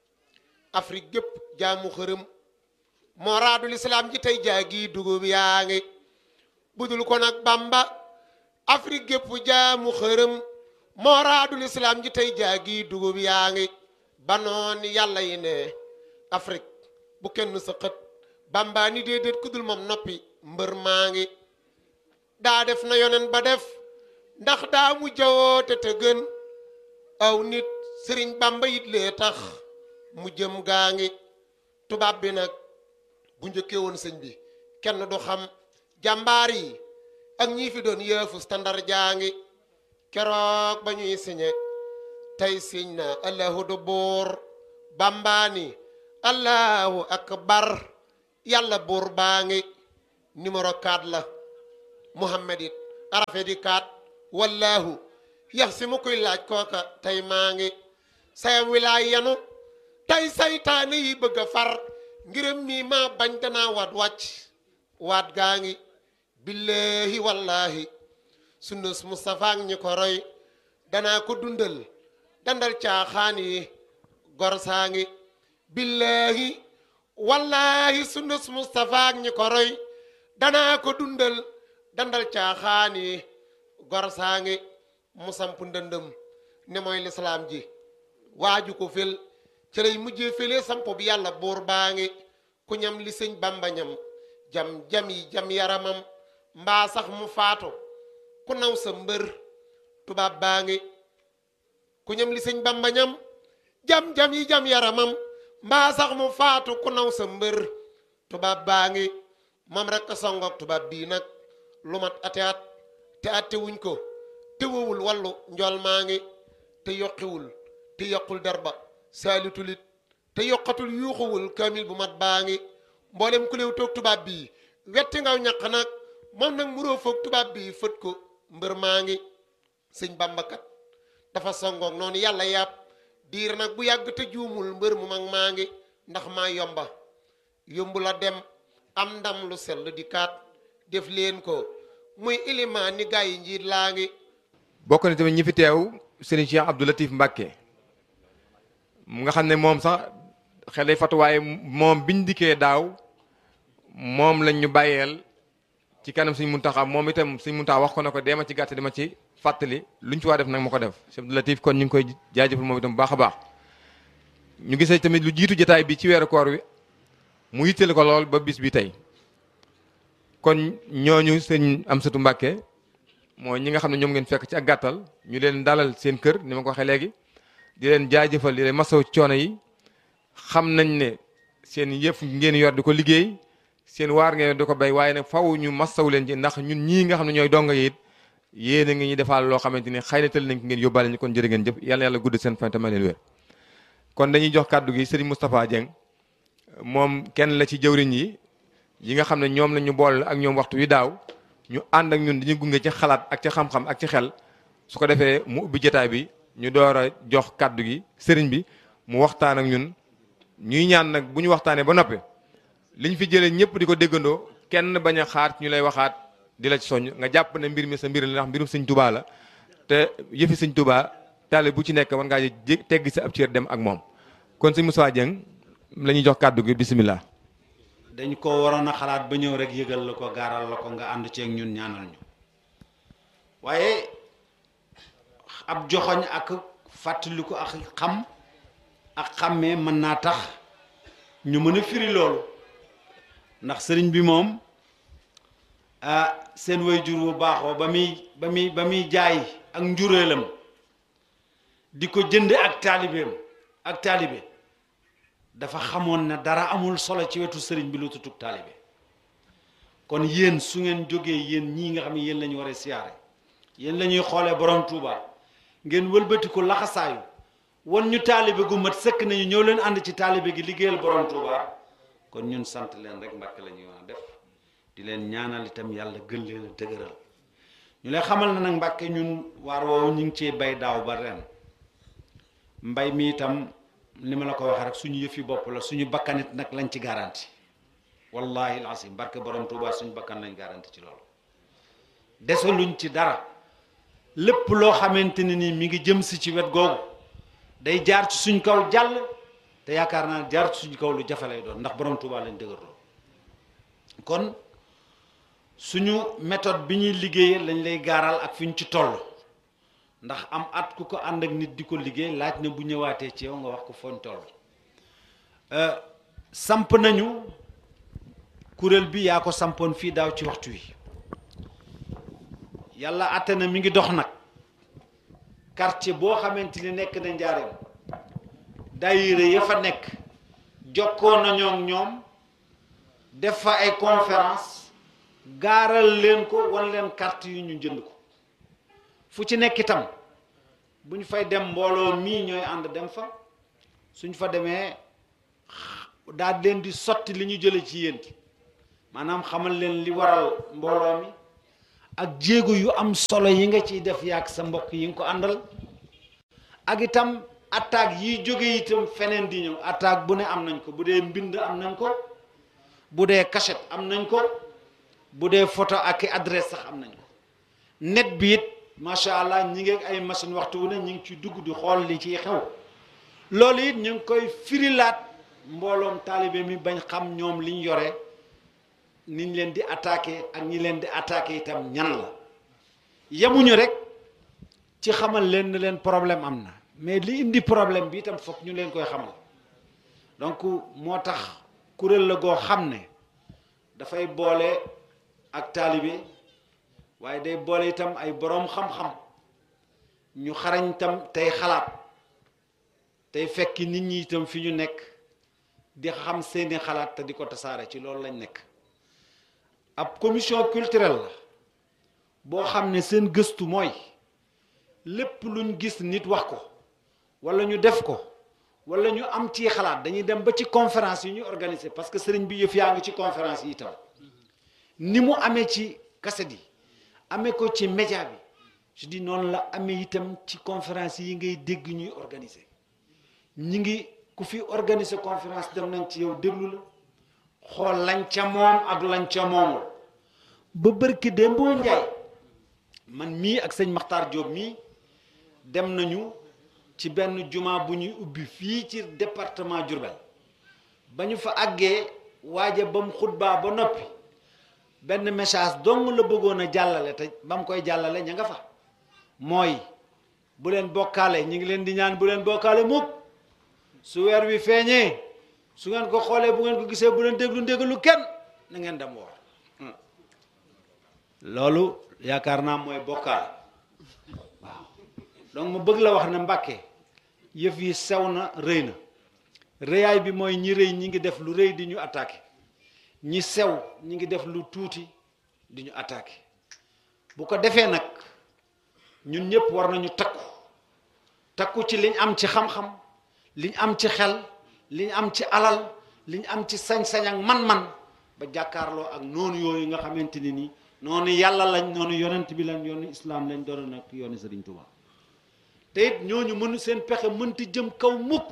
afrique gépp jaamu xërëm moo raadul islaam ji tey jaagi dugub yaa ngi budul ko nag bamba afrique gépp jaamu xërëm moo raadul islaam ji tey jaagi dugub yaa ngi banoon yàlla yi ne afrique bu kenn sa xët bamba ni déedéet ku dul moom noppi mbër maa ngi daa def na yonen ba def ndax daa mu jawoote te gën aw nit sëriñ bamba yit lee tax mu jëm gaa ngi tubaab bi nag bu njëkkee woon sëñ bi kenn du xam jàmbaar yi ak ñii fi doon yëfu standard jaa ngi keroog ba ñuy siñe tey siñ na allahu du buur bambaani allahu akbar yàlla buur baa ngi numéro 4 la muhammad it arafe di 4 wallahu yax si mu koy laaj kooka tey maa ngi sayam wilaay yanu tey saytaane yi bëgg a far ngërëm mii maa bañ danaa waat wàcc waat gaa ngi billahi wallahi sunnus Mustafa ak ñi ko roy danaa ko dundal dandal caaxaan yi gor saa ngi billahi wallahi sunnus Mustafa ak ñi ko roy danaa ko dundal dandal caaxaan yi gor saa ngi mu samp ndëndëm ne mooy lislaam ji waaju ko fel ci lay mujjee fële sampo bi yàlla buur baa ngi ku ñam li sëñ bamba ñam jam jam yi jam yaramam mbaa sax mu faatu ku naw sa mbër tubaab baa ngi ku ñam li sëñ bamba ñam jam jam yi jam yaramam mbaa sax mu faatu ku naw sa mbër tubaab baa ngi moom rek songoog tubaab bii nag lu mat ate at te atte wuñ ko te wowul wallu njool maa ngi te yokkiwul te yokkul derba saalitulit te yokkatul yuuxuwul kaamil bu mat baa ngi mboolem ku léew toog tubaab bii wetti ngaw ñaq nag moom nag muroo foog tubaab bii fët ko mbër maa ngi sëñ bambakat dafa songoog noonu yàlla yàpp diir nag bu yàgg te juumul mbër mu mag maa ngi ndax maa yomba yombu la dem am ndam lu sell di kaat def leen ko muy ilimaan ni gaa yi njiit laa ngi bokk na tamit ñi fi teew Serigne Cheikh Abdou Latif Mbacke mu nga xam ne moom sax xel day fatu waaye moom biñ dikkee daaw moom lañ ñu bàyyeel ci kanam Serigne Mountakha moom itam Serigne Mountakha wax ko ne ko deema ci gàtt dama ci fàttali luñ ci waa def nag ma ko def Cheikh Abdou Latif kon ñu ngi koy jaajëfal moom itam bu baax a baax ñu gisee tamit lu jiitu jotaay bi ci weeru koor wi mu yitteel ko lool ba bis bi tey kon ñooñu sëñ Amsatu Mbàkke mooy ñi nga xam ne ñoom ngeen fekk ci ak gàttal ñu leen dalal seen kër ni ma ko waxee léegi di leen jaajëfal di leen masaw coono yi xam nañ ne seen yëf ngeen yor di ko liggéey seen waar ngeen di ko béy waaye nag faw ñu masaw leen ci ndax ñun ñii nga xam ne ñooy donga yi it yéen a ngi ñuy defaal loo xamante ni xëy na tël nañ ko ngeen yóbbaale ñu kon jërë ngeen jëf yàlla yàlla gudd seen fan te may leen wér kon dañuy jox kàddu gi Serigne Moustapha Dieng moom kenn la ci jëwriñ yi yi nga xam ne ñoom la ñu boole ak ñoom waxtu wi daaw ñu ànd ak ñun dañuy gunge ci xalaat ak ci xam-xam ak ci xel su ko defee mu ubbi jotaay bi ñu door a jox kàddu gi sëriñ bi mu waxtaan ak ñun ñuy ñaan nag bu ñu waxtaanee ba noppi liñ fi jëlee ñëpp di ko déggandoo kenn bañ a xaar ñu lay waxaat di la ci soññ nga jàpp ne mbir mi sa mbir la ndax mbirum sëñ Tuubaa la te yëfi sëñ Tuubaa taale bu ci nekk war ngaa jé teggi sa ab cër dem ak moom kon sëñ Moussa Dieng la ñuy jox kàddu gi bisimilah. dañ ko waroon a xalaat ba ñëw rek yëgal la ko gaaral la ko nga ànd ceeg ñun ñaanal ñu waaye ab joxoñ ak fàttaliku ak xam ak xàmmee mën naa tax ñu mën a firi loolu ndax sëriñ bi moom ah seen waajur bu baaxoo ba muy ba muy ba muy jaay ak njureelam di ko jënd ak taalibeem ak taalibe dafa xamoon ne dara amul solo ci wetu sëriñ bi lu tutug taalibe kon yéen su ngeen jógee yéen ñii nga xam ne yéen la ñu war a siyaare yéen la ñuy xoolee borom Touba ngeen wëlbati ko laxasaayu wan ñu taalibe gu mat sëkk nañu ñëw leen ànd ci taalibe gi liggéeyal borom Touba kon ñun sant leen rek mbàkk la ñuy war a def di leen ñaanal itam yàlla gën leen a dëgëral ñu lay xamal na nag mbàkke ñun waar woowu ñu ngi cee bay daaw ba ren mbay mi itam ni ma la ko waxee rek suñu yëfi bopp la suñu bakkanit nag lañ ci garanti wallahi alasim barke borom Tuubaa suñu bakkan lañ garanti ci loolu desaluñ ci dara lépp loo xamante ne ni mi ngi jëm si ci wet googu day jaar ci suñ kaw jàll te yaakaar naa jaar ci suñ kaw lu jafe lay doon ndax borom Tuubaa lañ dëgërloo kon suñu méthode bi ñuy liggéeyee lañ lay gaaral ak fi ñu ci toll ndax am at ku ko ànd ak nit di ko liggéey laaj na bu ñëwaatee ci yow nga wax ko fooñ toll samp nañu kuréel bi yaa ko sampoon fii daaw ci waxtu wi yàlla àtte na mi ngi dox nag quartier boo xamante ni nekk na njaareem daayira ya fa nekk jokkoo nañoo ak ñoom def fa ay conférence gaaral leen ko wan leen carte yu ñu jënd ko fu ci nekk itam bu ñu fay dem mbooloo mii ñooy ànd dem fa suñ fa demee daal leen di sotti li ñu jële ci yéen maanaam xamal leen li waral mbooloo mi ak jéego yu am solo yi nga ciy def yaag sa mbokk yi nga ko àndal ak itam attaque yiy jóge itam feneen di ñëw attaque bu ne am nañ ko bu dee mbind am nañ ko bu dee cachette am nañ ko bu dee photo ak i adresse sax am nañ ko net bi it macha allah ñi ngi ay machine waxtu wu ne ñi ngi ci dugg di xool li ciy xew loolu it ñu ngi koy firilaat mbooloom taalibe mi bañ xam ñoom liñ yore niñ leen di attaqué ak ñi leen di attaqué itam ñan la yemuñu rek ci xamal leen ne leen problème am na mais li indi problème bi itam foog ñu leen koy xamal donc moo tax kuréel la goo xam ne dafay boole ak taalibe waaye day boole itam ay boroom xam-xam ñu xarañ itam tey xalaat tey fekki nit ñi itam fi ñu nekk di xam seeni xalaat te di ko tasaare ci loolu lañ nekk ab commission culturelle la boo xam ne seen gëstu mooy lépp luñ gis nit wax ko walla ñu def ko walla ñu am ci xalaat dañuy dem ba ci conférence yi ñu organiser parce que sëriñ bi yëf yaa ngi ci conférence yi itam ni mu amee ci kaset yi amee ko ci média bi je dis noonu la amee itam ci conférence yi ngay dégg ñuy organiser ñi ngi ku fi organiser conférence dem nañ ci yow déglu la xool lañ ca moom ak lañ ca moomul ba bërki démboo njaay man mii ak sëñ Maxtaar Jóob mii dem nañu ci benn juma bu ñuy ubbi fii ci département Diourbel ba ñu fa àggee waaja ba mu xutbaa ba noppi benn message dong la bëggoon a jàllale te ba mu koy jàllale ña nga fa mooy bu leen bokkaale ñu ngi leen di ñaan bu leen bokkaale mukk su weer wi feeñee su ngeen ko xoolee bu ngeen ko gisee bu leen déglu ndégalu kenn na ngeen dem woor loolu yaakaar naa mooy bokkaale waaw donc ma bëgg la wax ne Mbàkke yëf yi sew na rëy na rëyaay bi mooy ñi rëy ñi ngi def lu rëy di ñu attaqué ñi sew ñi ngi def lu tuuti di ñu attaqué bu ko defee nag ñun ñëpp war nañu takku takku ci liñ am ci xam-xam liñ am ci xel liñ am ci alal liñ am ci sañ-sañ ak man-man ba jàkkaarloo ak noonu yooyu nga xamante ni nii noonu yàlla lañ noonu yonent bi lañ yoonu islaam lañ doon nag yoonu Sëriñ Tuubaa te it ñooñu mënu seen pexe mënta jëm kaw mukk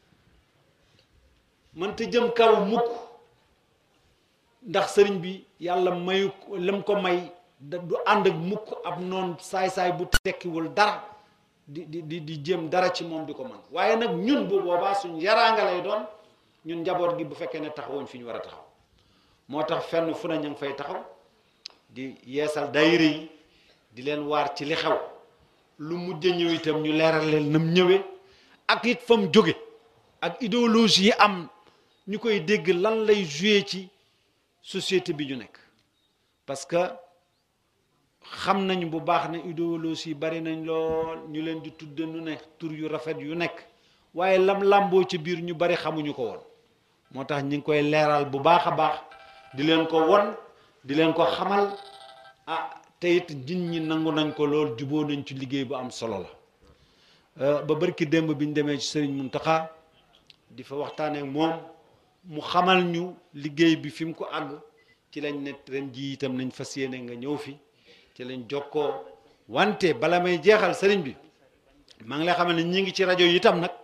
mënta jëm kaw mukk ndax sëriñ bi yàlla mayu lam ko may du ànd ak mukk ab noon saay-saay bu tekkiwul dara di di di di jëm dara ci moom di ko man waaye nag ñun bu boobaa suñ yaraanga lay doon ñun njaboot gi bu fekkee ne taxawuñ fi ñu war a taxaw moo tax fenn fu ne ñu ngi fay taxaw di yeesal daayira yi di leen waar ci li xew lu mujj ñëw itam ñu leeral leen nam ñëwee ak it fa mu jóge ak idéologie yi am ñu koy dégg lan lay joué ci société bi ñu nekk parce que xam nañ bu baax ne idéologie yi bari nañ lool ñu leen di tudde nu ne tur yu rafet yu nekk waaye lam làmboo ci biir ñu bari xamuñu ko woon moo tax ñi ngi koy leeral bu baax a baax di leen ko won di leen ko xamal ah te it nit ñi nangu nañ ko lool juboo nañ ci liggéey bu am solo la ba barki démb bi ñu demee ci sëriñ Muntaxa di fa waxtaanee ak moom mu xamal ñu liggéey bi fi mu ko àgg ci lañ ne ren ji itam nañ fas yéene nga ñëw fi ci lañ jokkoo wante bala may jeexal sëriñ bi maa ngi lay xamal ne ñi ngi ci rajo yi itam nag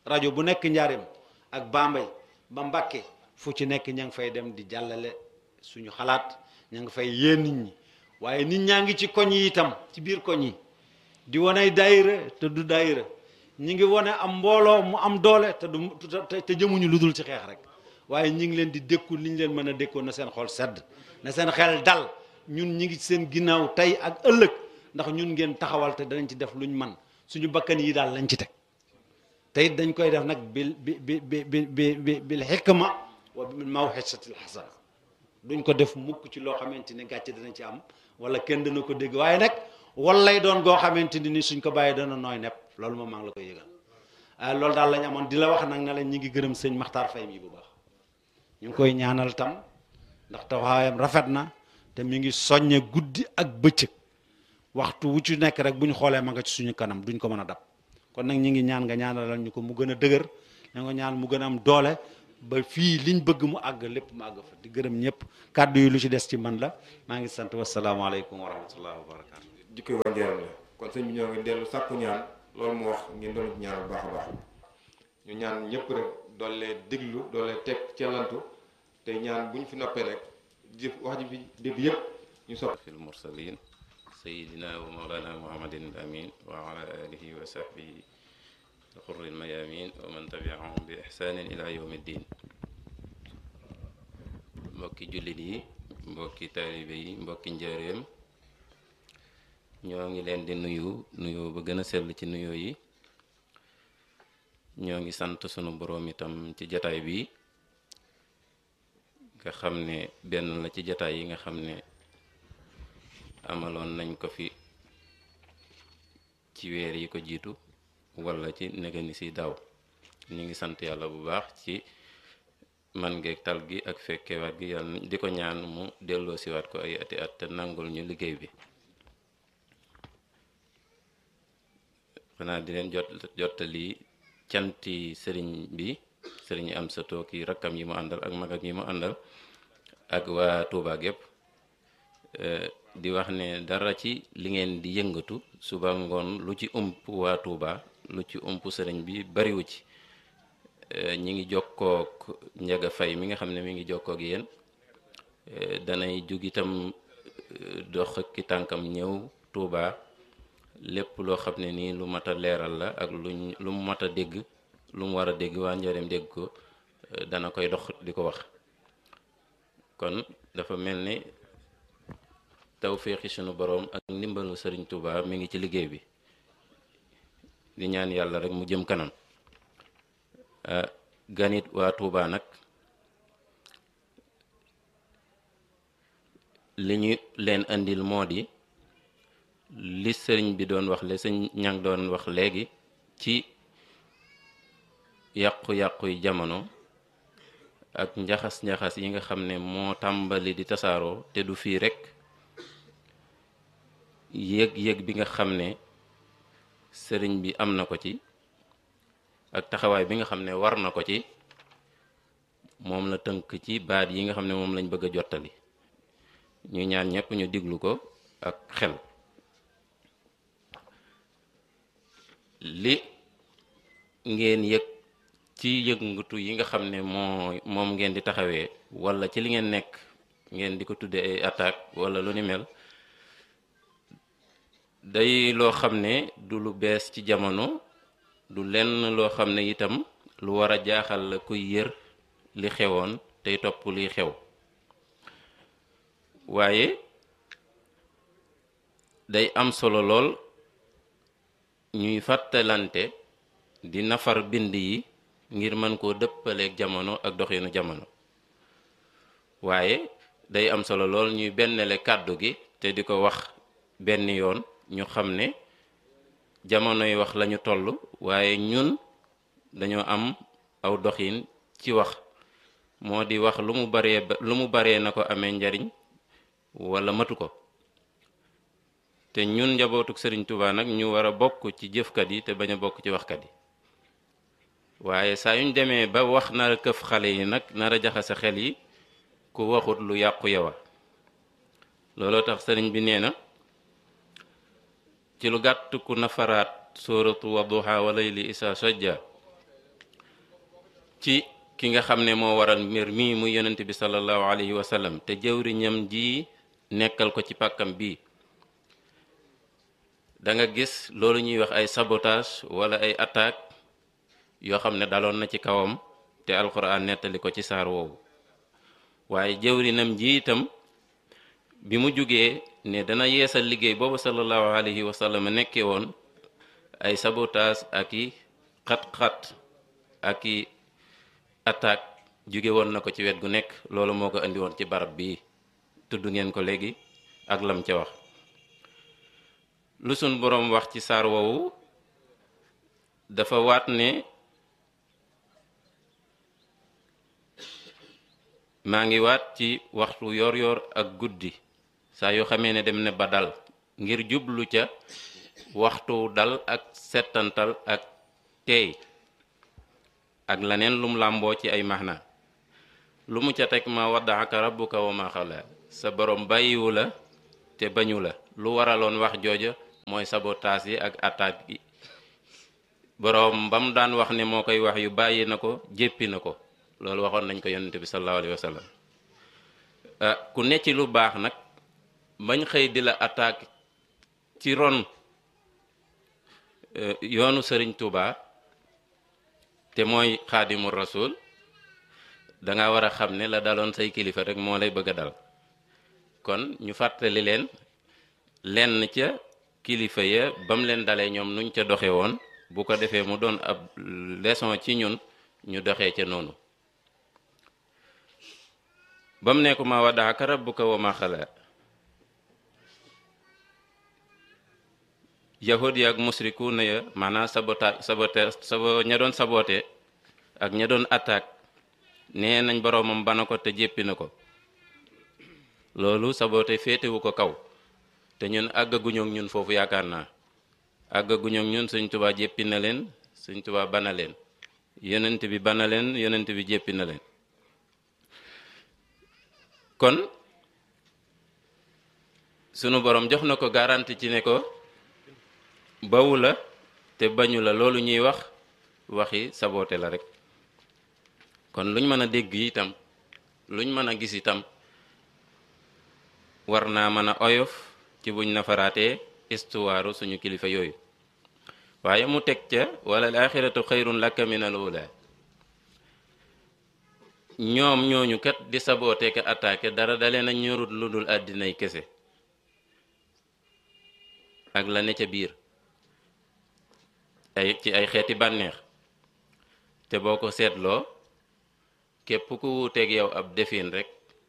rajo bu nekk njaareem ak Bambey ba Mbàkke fu ci nekk ña ngi fay dem di jàllale suñu xalaat ña ngi fay yee nit ñi waaye nit ñaa ngi ci koñ yi itam ci biir koñ yi di wane daayira te du daayira ñi ngi wane am mbooloo mu am doole te du te te jëmuñu lu dul ci xeex rek waaye ñi ngi leen di dékku li ñu leen mën a dékkoon na seen xol sedd na seen xel dal ñun ñi ngi seen ginnaaw tey ak ëllëg ndax ñun ngeen taxawal te danañ ci def luñ man suñu bakkan yi daal lañ ci teg te it dañ koy def nag bil bi bi bi bi bi bil xikma wa bil mawxisatil xasana duñ ko def mukk ci loo xamante ni gàcce dana ci am wala kenn dana ko dégg waaye nag wallay doon goo xamante ni suñ ko bàyyee dana nooy nepp loolu moom maa ngi la koy yëgal ah loolu daal lañ amoon di la wax nag ne la ñi ngi gërëm sëñ Maxtaar Fay mi bu baax ñu ngi koy ñaanal tam ndax taxawaayam rafet na te mi ngi soññe guddi ak bëccëg waxtu wu ci nekk rek bu ñu xoolee ma nga ci suñu kanam duñ ko mën a dab kon nag ñi ngi ñaan nga ñaanalal ñu ko mu gën a dëgër ña nga ñaan mu gën a am doole ba fii liñ bëgg mu àgg lépp mu àgg fa di gërëm ñëpp kàddu yi lu ci des ci man la maa ngi sant wasalaamaaleykum wa rahmatullahi wa barakatu jikko yi waa njaaram la kon sëñ bi ñoo ngi dellu sàkku ñaan loolu mu wax ngeen doon ci ñaan bu baax a baax ñu ñaan ñëpp rek doole diglu doole teg cellantu te ñaan bu ñu fi noppee rek jëf wax ji fi dégg yëpp ñu sopp في المرسلين سيدنا ومولانا محمد الأمين وعلى آله وصحبه الغر الميامين ومن تبعهم بإحسان إلى يوم الدين mbokki jullit yi mbokki taalibe yi mbokki njaareem ñoo ngi leen di nuyu nuyu ba gën a sell ci nuyoo yi ñoo ngi sant sunu boroom itam ci jataay bi nga xam ne benn la ci jataay yi nga xam ne amaloon nañ ko fi ci weer yi ko jiitu walla ci negani si daaw ñu ngi sant yàlla bu baax ci man ngeeg tal gi ak fekkewaat gi yàlla di ko ñaan mu delloo siwaat ko ay ati at te nangul ñu liggéey bi xanaa di leen jot jottali canti sëriñ bi sëriñ am sa tooki rakkam yi mu àndal ak magam yi mu àndal ak waa Tuubaa gépp di wax ne dara ci li ngeen di yëngatu suba ngoon lu ci ump waa Touba lu ci ump sëriñ bi bariwu ci ñi ngi jokkook njaga fay mi nga xam ne mi ngi jokkook yéen danay jug itam dox ki tànkam ñëw Touba lépp loo xam ne nii lu mat a leeral la ak luñ lu mu mat a dégg lu mu war a dégg waa njëriñ dégg ko dana koy dox di ko wax kon dafa mel ni tawféexi sunu boroom ak ndimbalu sëriñ Touba mi ngi ci liggéey bi di ñaan yàlla rek mu jëm kanam ganit waa Touba nag li ñu leen andil moo di li sëriñ bi doon wax le sëñ ñang doon wax léegi ci yàqu-yàqu yi jamono ak njaxas-njaxas yi nga xam ne moo tàmbali di tasaaroo te du fii rekk yéeg-yéeg bi nga xam ne sëriñ bi am na ko ci ak taxawaay bi nga xam ne war na ko ci moom la tënk ci baat yi nga xam ne moom lañ bëgg a jottali ñu ñaan ñëpp ñu diglu ko ak xel li ngeen yëg ci yëngatu yi nga xam ne moo moom ngeen di taxawee walla ci li ngeen nekk ngeen di ko tudde ay attaque walla lu ni mel day loo xam ne du lu bees ci jamono du lenn loo xam ne itam lu war a jaaxal la kuy yër li xewoon tey topp liy xew waaye day am solo lool ñuy fàttalante di nafar bind yi ngir mën koo dëppaleeg jamono ak doxinu jamono waaye day am solo lool ñuy bennale kàddu gi te di ko wax benn yoon ñu xam ne jamonoy wax lañu toll waaye ñun dañoo am aw doxin ci wax moo di wax lu mu baree lu mu baree na ko amee njariñ wala matu ko te ñun njabootuk sëriñ Tuubaa nag ñu war a bokk ci jëfkat yi te bañ a bokk ci waxkat yi waaye saa yuñ demee ba wax nar a këf xale yi nag nar a jaxase xel yi ku waxut lu yàqu yowa looloo tax sëriñ bi nee na ci lu gàtt ku nafaraat sóoratu wadduha wa layli isa sajja ci ki nga xam ne moo waral mbir mii muy yonent bi sallallahu alayhi wa sallam te jëwriñam ji nekkal ko ci pàkkam bii da nga gis loolu ñuy wax ay sabotage wala ay attaque yoo xam ne daloon na ci kawam te alxuraan nettali ko ci saar woowu waaye jëwrinam ji itam bi mu jugee ne dana yeesal liggéey boobu sallallahu alayhi wa sallam nekkee woon ay sabotage ak i xat-xat ak i attaque jóge woon na ko ci wet gu nekk loolu moo ko indi woon ci barab bii tudd ngeen ko léegi ak lam ca wax lu sun boroom wax ci saar woowu dafa waat ne maa ngi waat ci waxtu yor yor ak guddi saa yoo xamee ne dem ne ba dal ngir jublu ca waxtu dal ak settantal ak teey ak leneen lum làmboo ci ay maxna lu mu ca teg ma waddaaka rabbuka wa ma xala sa borom bàyyiwu la te bañu la lu waraloon wax jooja mooy sabotaas yi ak attaque yi boroom ba mu daan wax ne moo koy wax yu bàyyi na ko jéppi na ko loolu waxoon nañ ko yonente bi sallallahu alayhi wa sallam ku ne ci lu baax nag bañ xëy di la attaque ci ron yoonu sëriñ Tuuba te mooy xaadimu rasul danga war a xam ne la daloon say kilifa rek moo lay bëgg a dal kon ñu fàttali leen lenn ca kilifa ya ba mu leen dalee ñoom nuñ ca doxe woon bu ko defee mu doon ab leçon ci ñun ñu doxee ca noonu ba mu nekku ma waddaaka rabbuka wa ma xala yahud yi ak musriku na ya maanaam sabota sabote sabo ña doon sabote ak ña doon attaque nee nañ boroomam bana ko te jéppi na ko loolu sabote féetewu ko kaw te ñun àggaguñook ñun foofu yaakaar naa àggaguñook ñun Sëñ Tuubaa jéppi na leen Sëñ Tuubaa bana leen yonent bi bana leen yonent bi jéppi na leen kon sunu borom jox na ko garanti ci ne ko bawu la te bañu la loolu ñuy wax waxi saboote la rek kon luñ mën a dégg itam luñ mën a gis itam war naa mën a oyof ci buñ nafaraatee istuwaaru suñu kilifa yooyu waaye mu teg ca wala al axiratu xayrun laka min al ula ñoom ñooñu kat di saboote ka attaqué dara dalee na ñorut lu dul àddinay kese ak la ne ca biir ay ci ay xeeti bànneex te boo ko seetloo képp ku wuuteeg yow ab defin rek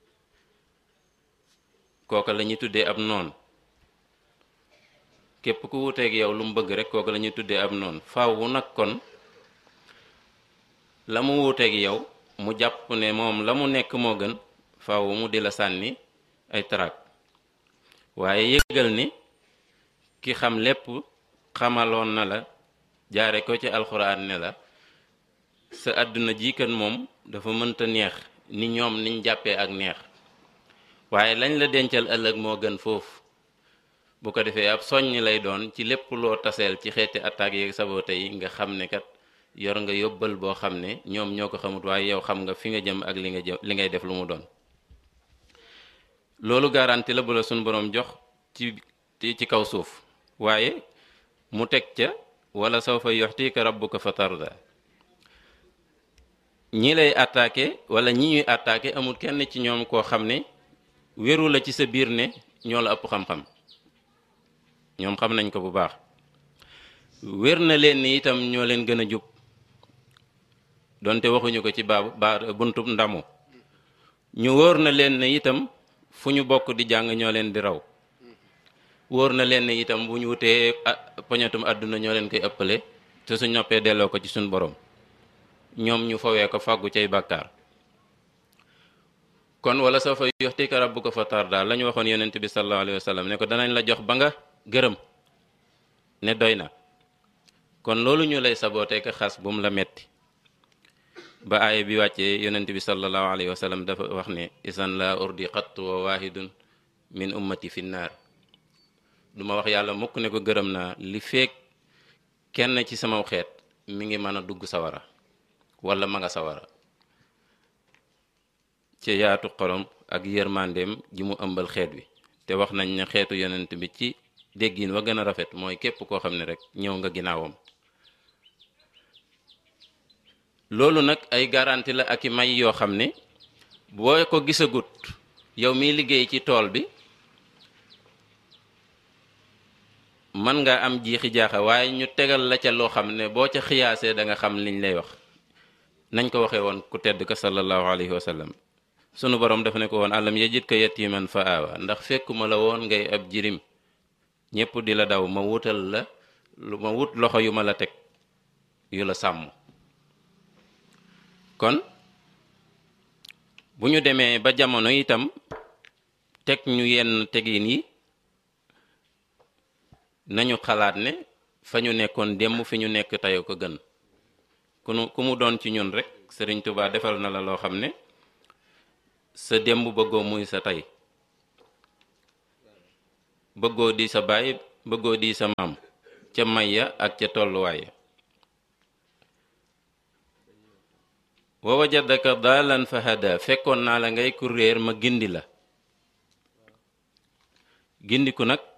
kooka la ñuy tuddee ab noon képp ku wuuteeg yow lu mu bëgg rek kooka la ñuy tuddee ab noon faawu nag kon la mu wuuteeg yow mu jàpp ne moom la mu nekk moo gën faawu mu di la sànni ay tarak waaye yëgal ni ki xam lépp xamaloon na la jaare ko ci alxuraan ne la sa àdduna ji kan moom dafa mënta neex ni ñoom niñ jàppee ak neex waaye lañ la dencal ëllëg moo gën foofu bu ko defee ab soññ lay doon ci lépp loo taseel ci xeeti attaques yeeg sabote yi nga xam ne kat yor nga yóbbal boo xam ne ñoom ñoo ko xamut waaye yow xam nga fi nga jëm ak li nga jëm li ngay def lu mu doon loolu garanti la bu la suñ boroom jox ci ci kaw suuf waaye mu teg ca wala sawfa yuxtika rabbuka fa tarda ñi lay attaqué wala ñi ñuy attaqué amul kenn ci ñoom koo xam ne wéru la ci sa biir ne ñoo la ëpp xam-xam ñoom xam nañ ko bu baax wér na leen ni itam ñoo leen gën a jub donte waxuñu ko ci baabu ba buntub ndamu ñu wóor na leen ne itam fu ñu bokk di jàng ñoo leen di raw wóor na leen ne itam bu ñu wutee poñatum àdduna ñoo leen koy ëppale te su noppee delloo ko ci suñ borom ñoom ñu fawee ko fàggu cay bàkkaar kon wala soo fa yuxtika rabbuka fa tarda la ñu waxoon yonent bi sallallahu alayhi wa sallam ne ko danañ la jox ba nga gërëm ne doy na kon loolu ñu lay sabootee ka xas bu mu la metti ba aaya bi wàccee yonent bi sallallahu alayhi wa sallam dafa wax ne isan la urdi xattu wa waahidun min ummati fi naar duma wax yàlla mukk ne ko gërëm naa li feek kenn ci sama xeet mi ngi mën a dugg sawara wala ma nga sawara ci yaatu xolom ak yërmandeem ji mu ëmbal xeet wi te wax nañ ne xeetu yonent bi ci déggin wa gën a rafet mooy képp koo xam ne rek ñëw nga ginnaawam loolu nag ay garanti la ak i may yoo xam ne boo ko gisagut yow miy liggéey ci tool bi mën nga am jiixi jaaxa waaye ñu tegal la ca loo xam ne boo ca xiyaasee da nga xam liñ lay wax nañ ko waxee woon ku tedd ka sallallahu alayhi wa sallam sunu borom dafa ne ko woon alam yajid ka yatiman fa aawa ndax fekkuma la woon ngay ab jirim ñépp di la daw ma wutal la lu ma wut loxo yu ma la teg yu la sàmm kon bu ñu demee ba jamono itam teg ñu yenn tegin yi nañu xalaat ne fa ñu nekkoon démb fi ñu nekk tey ko gën ku nu ku mu doon ci ñun rek Sëriñ Tuubaa defal na la loo xam ne sa démb bëggoo muy sa tey bëggoo di sa baay bëggoo di sa maam ca may ya ak ca tolluwaay ya wa wajadaka daalan fa hada fekkoon naa la ngay ku réer ma gindi la gindiku nag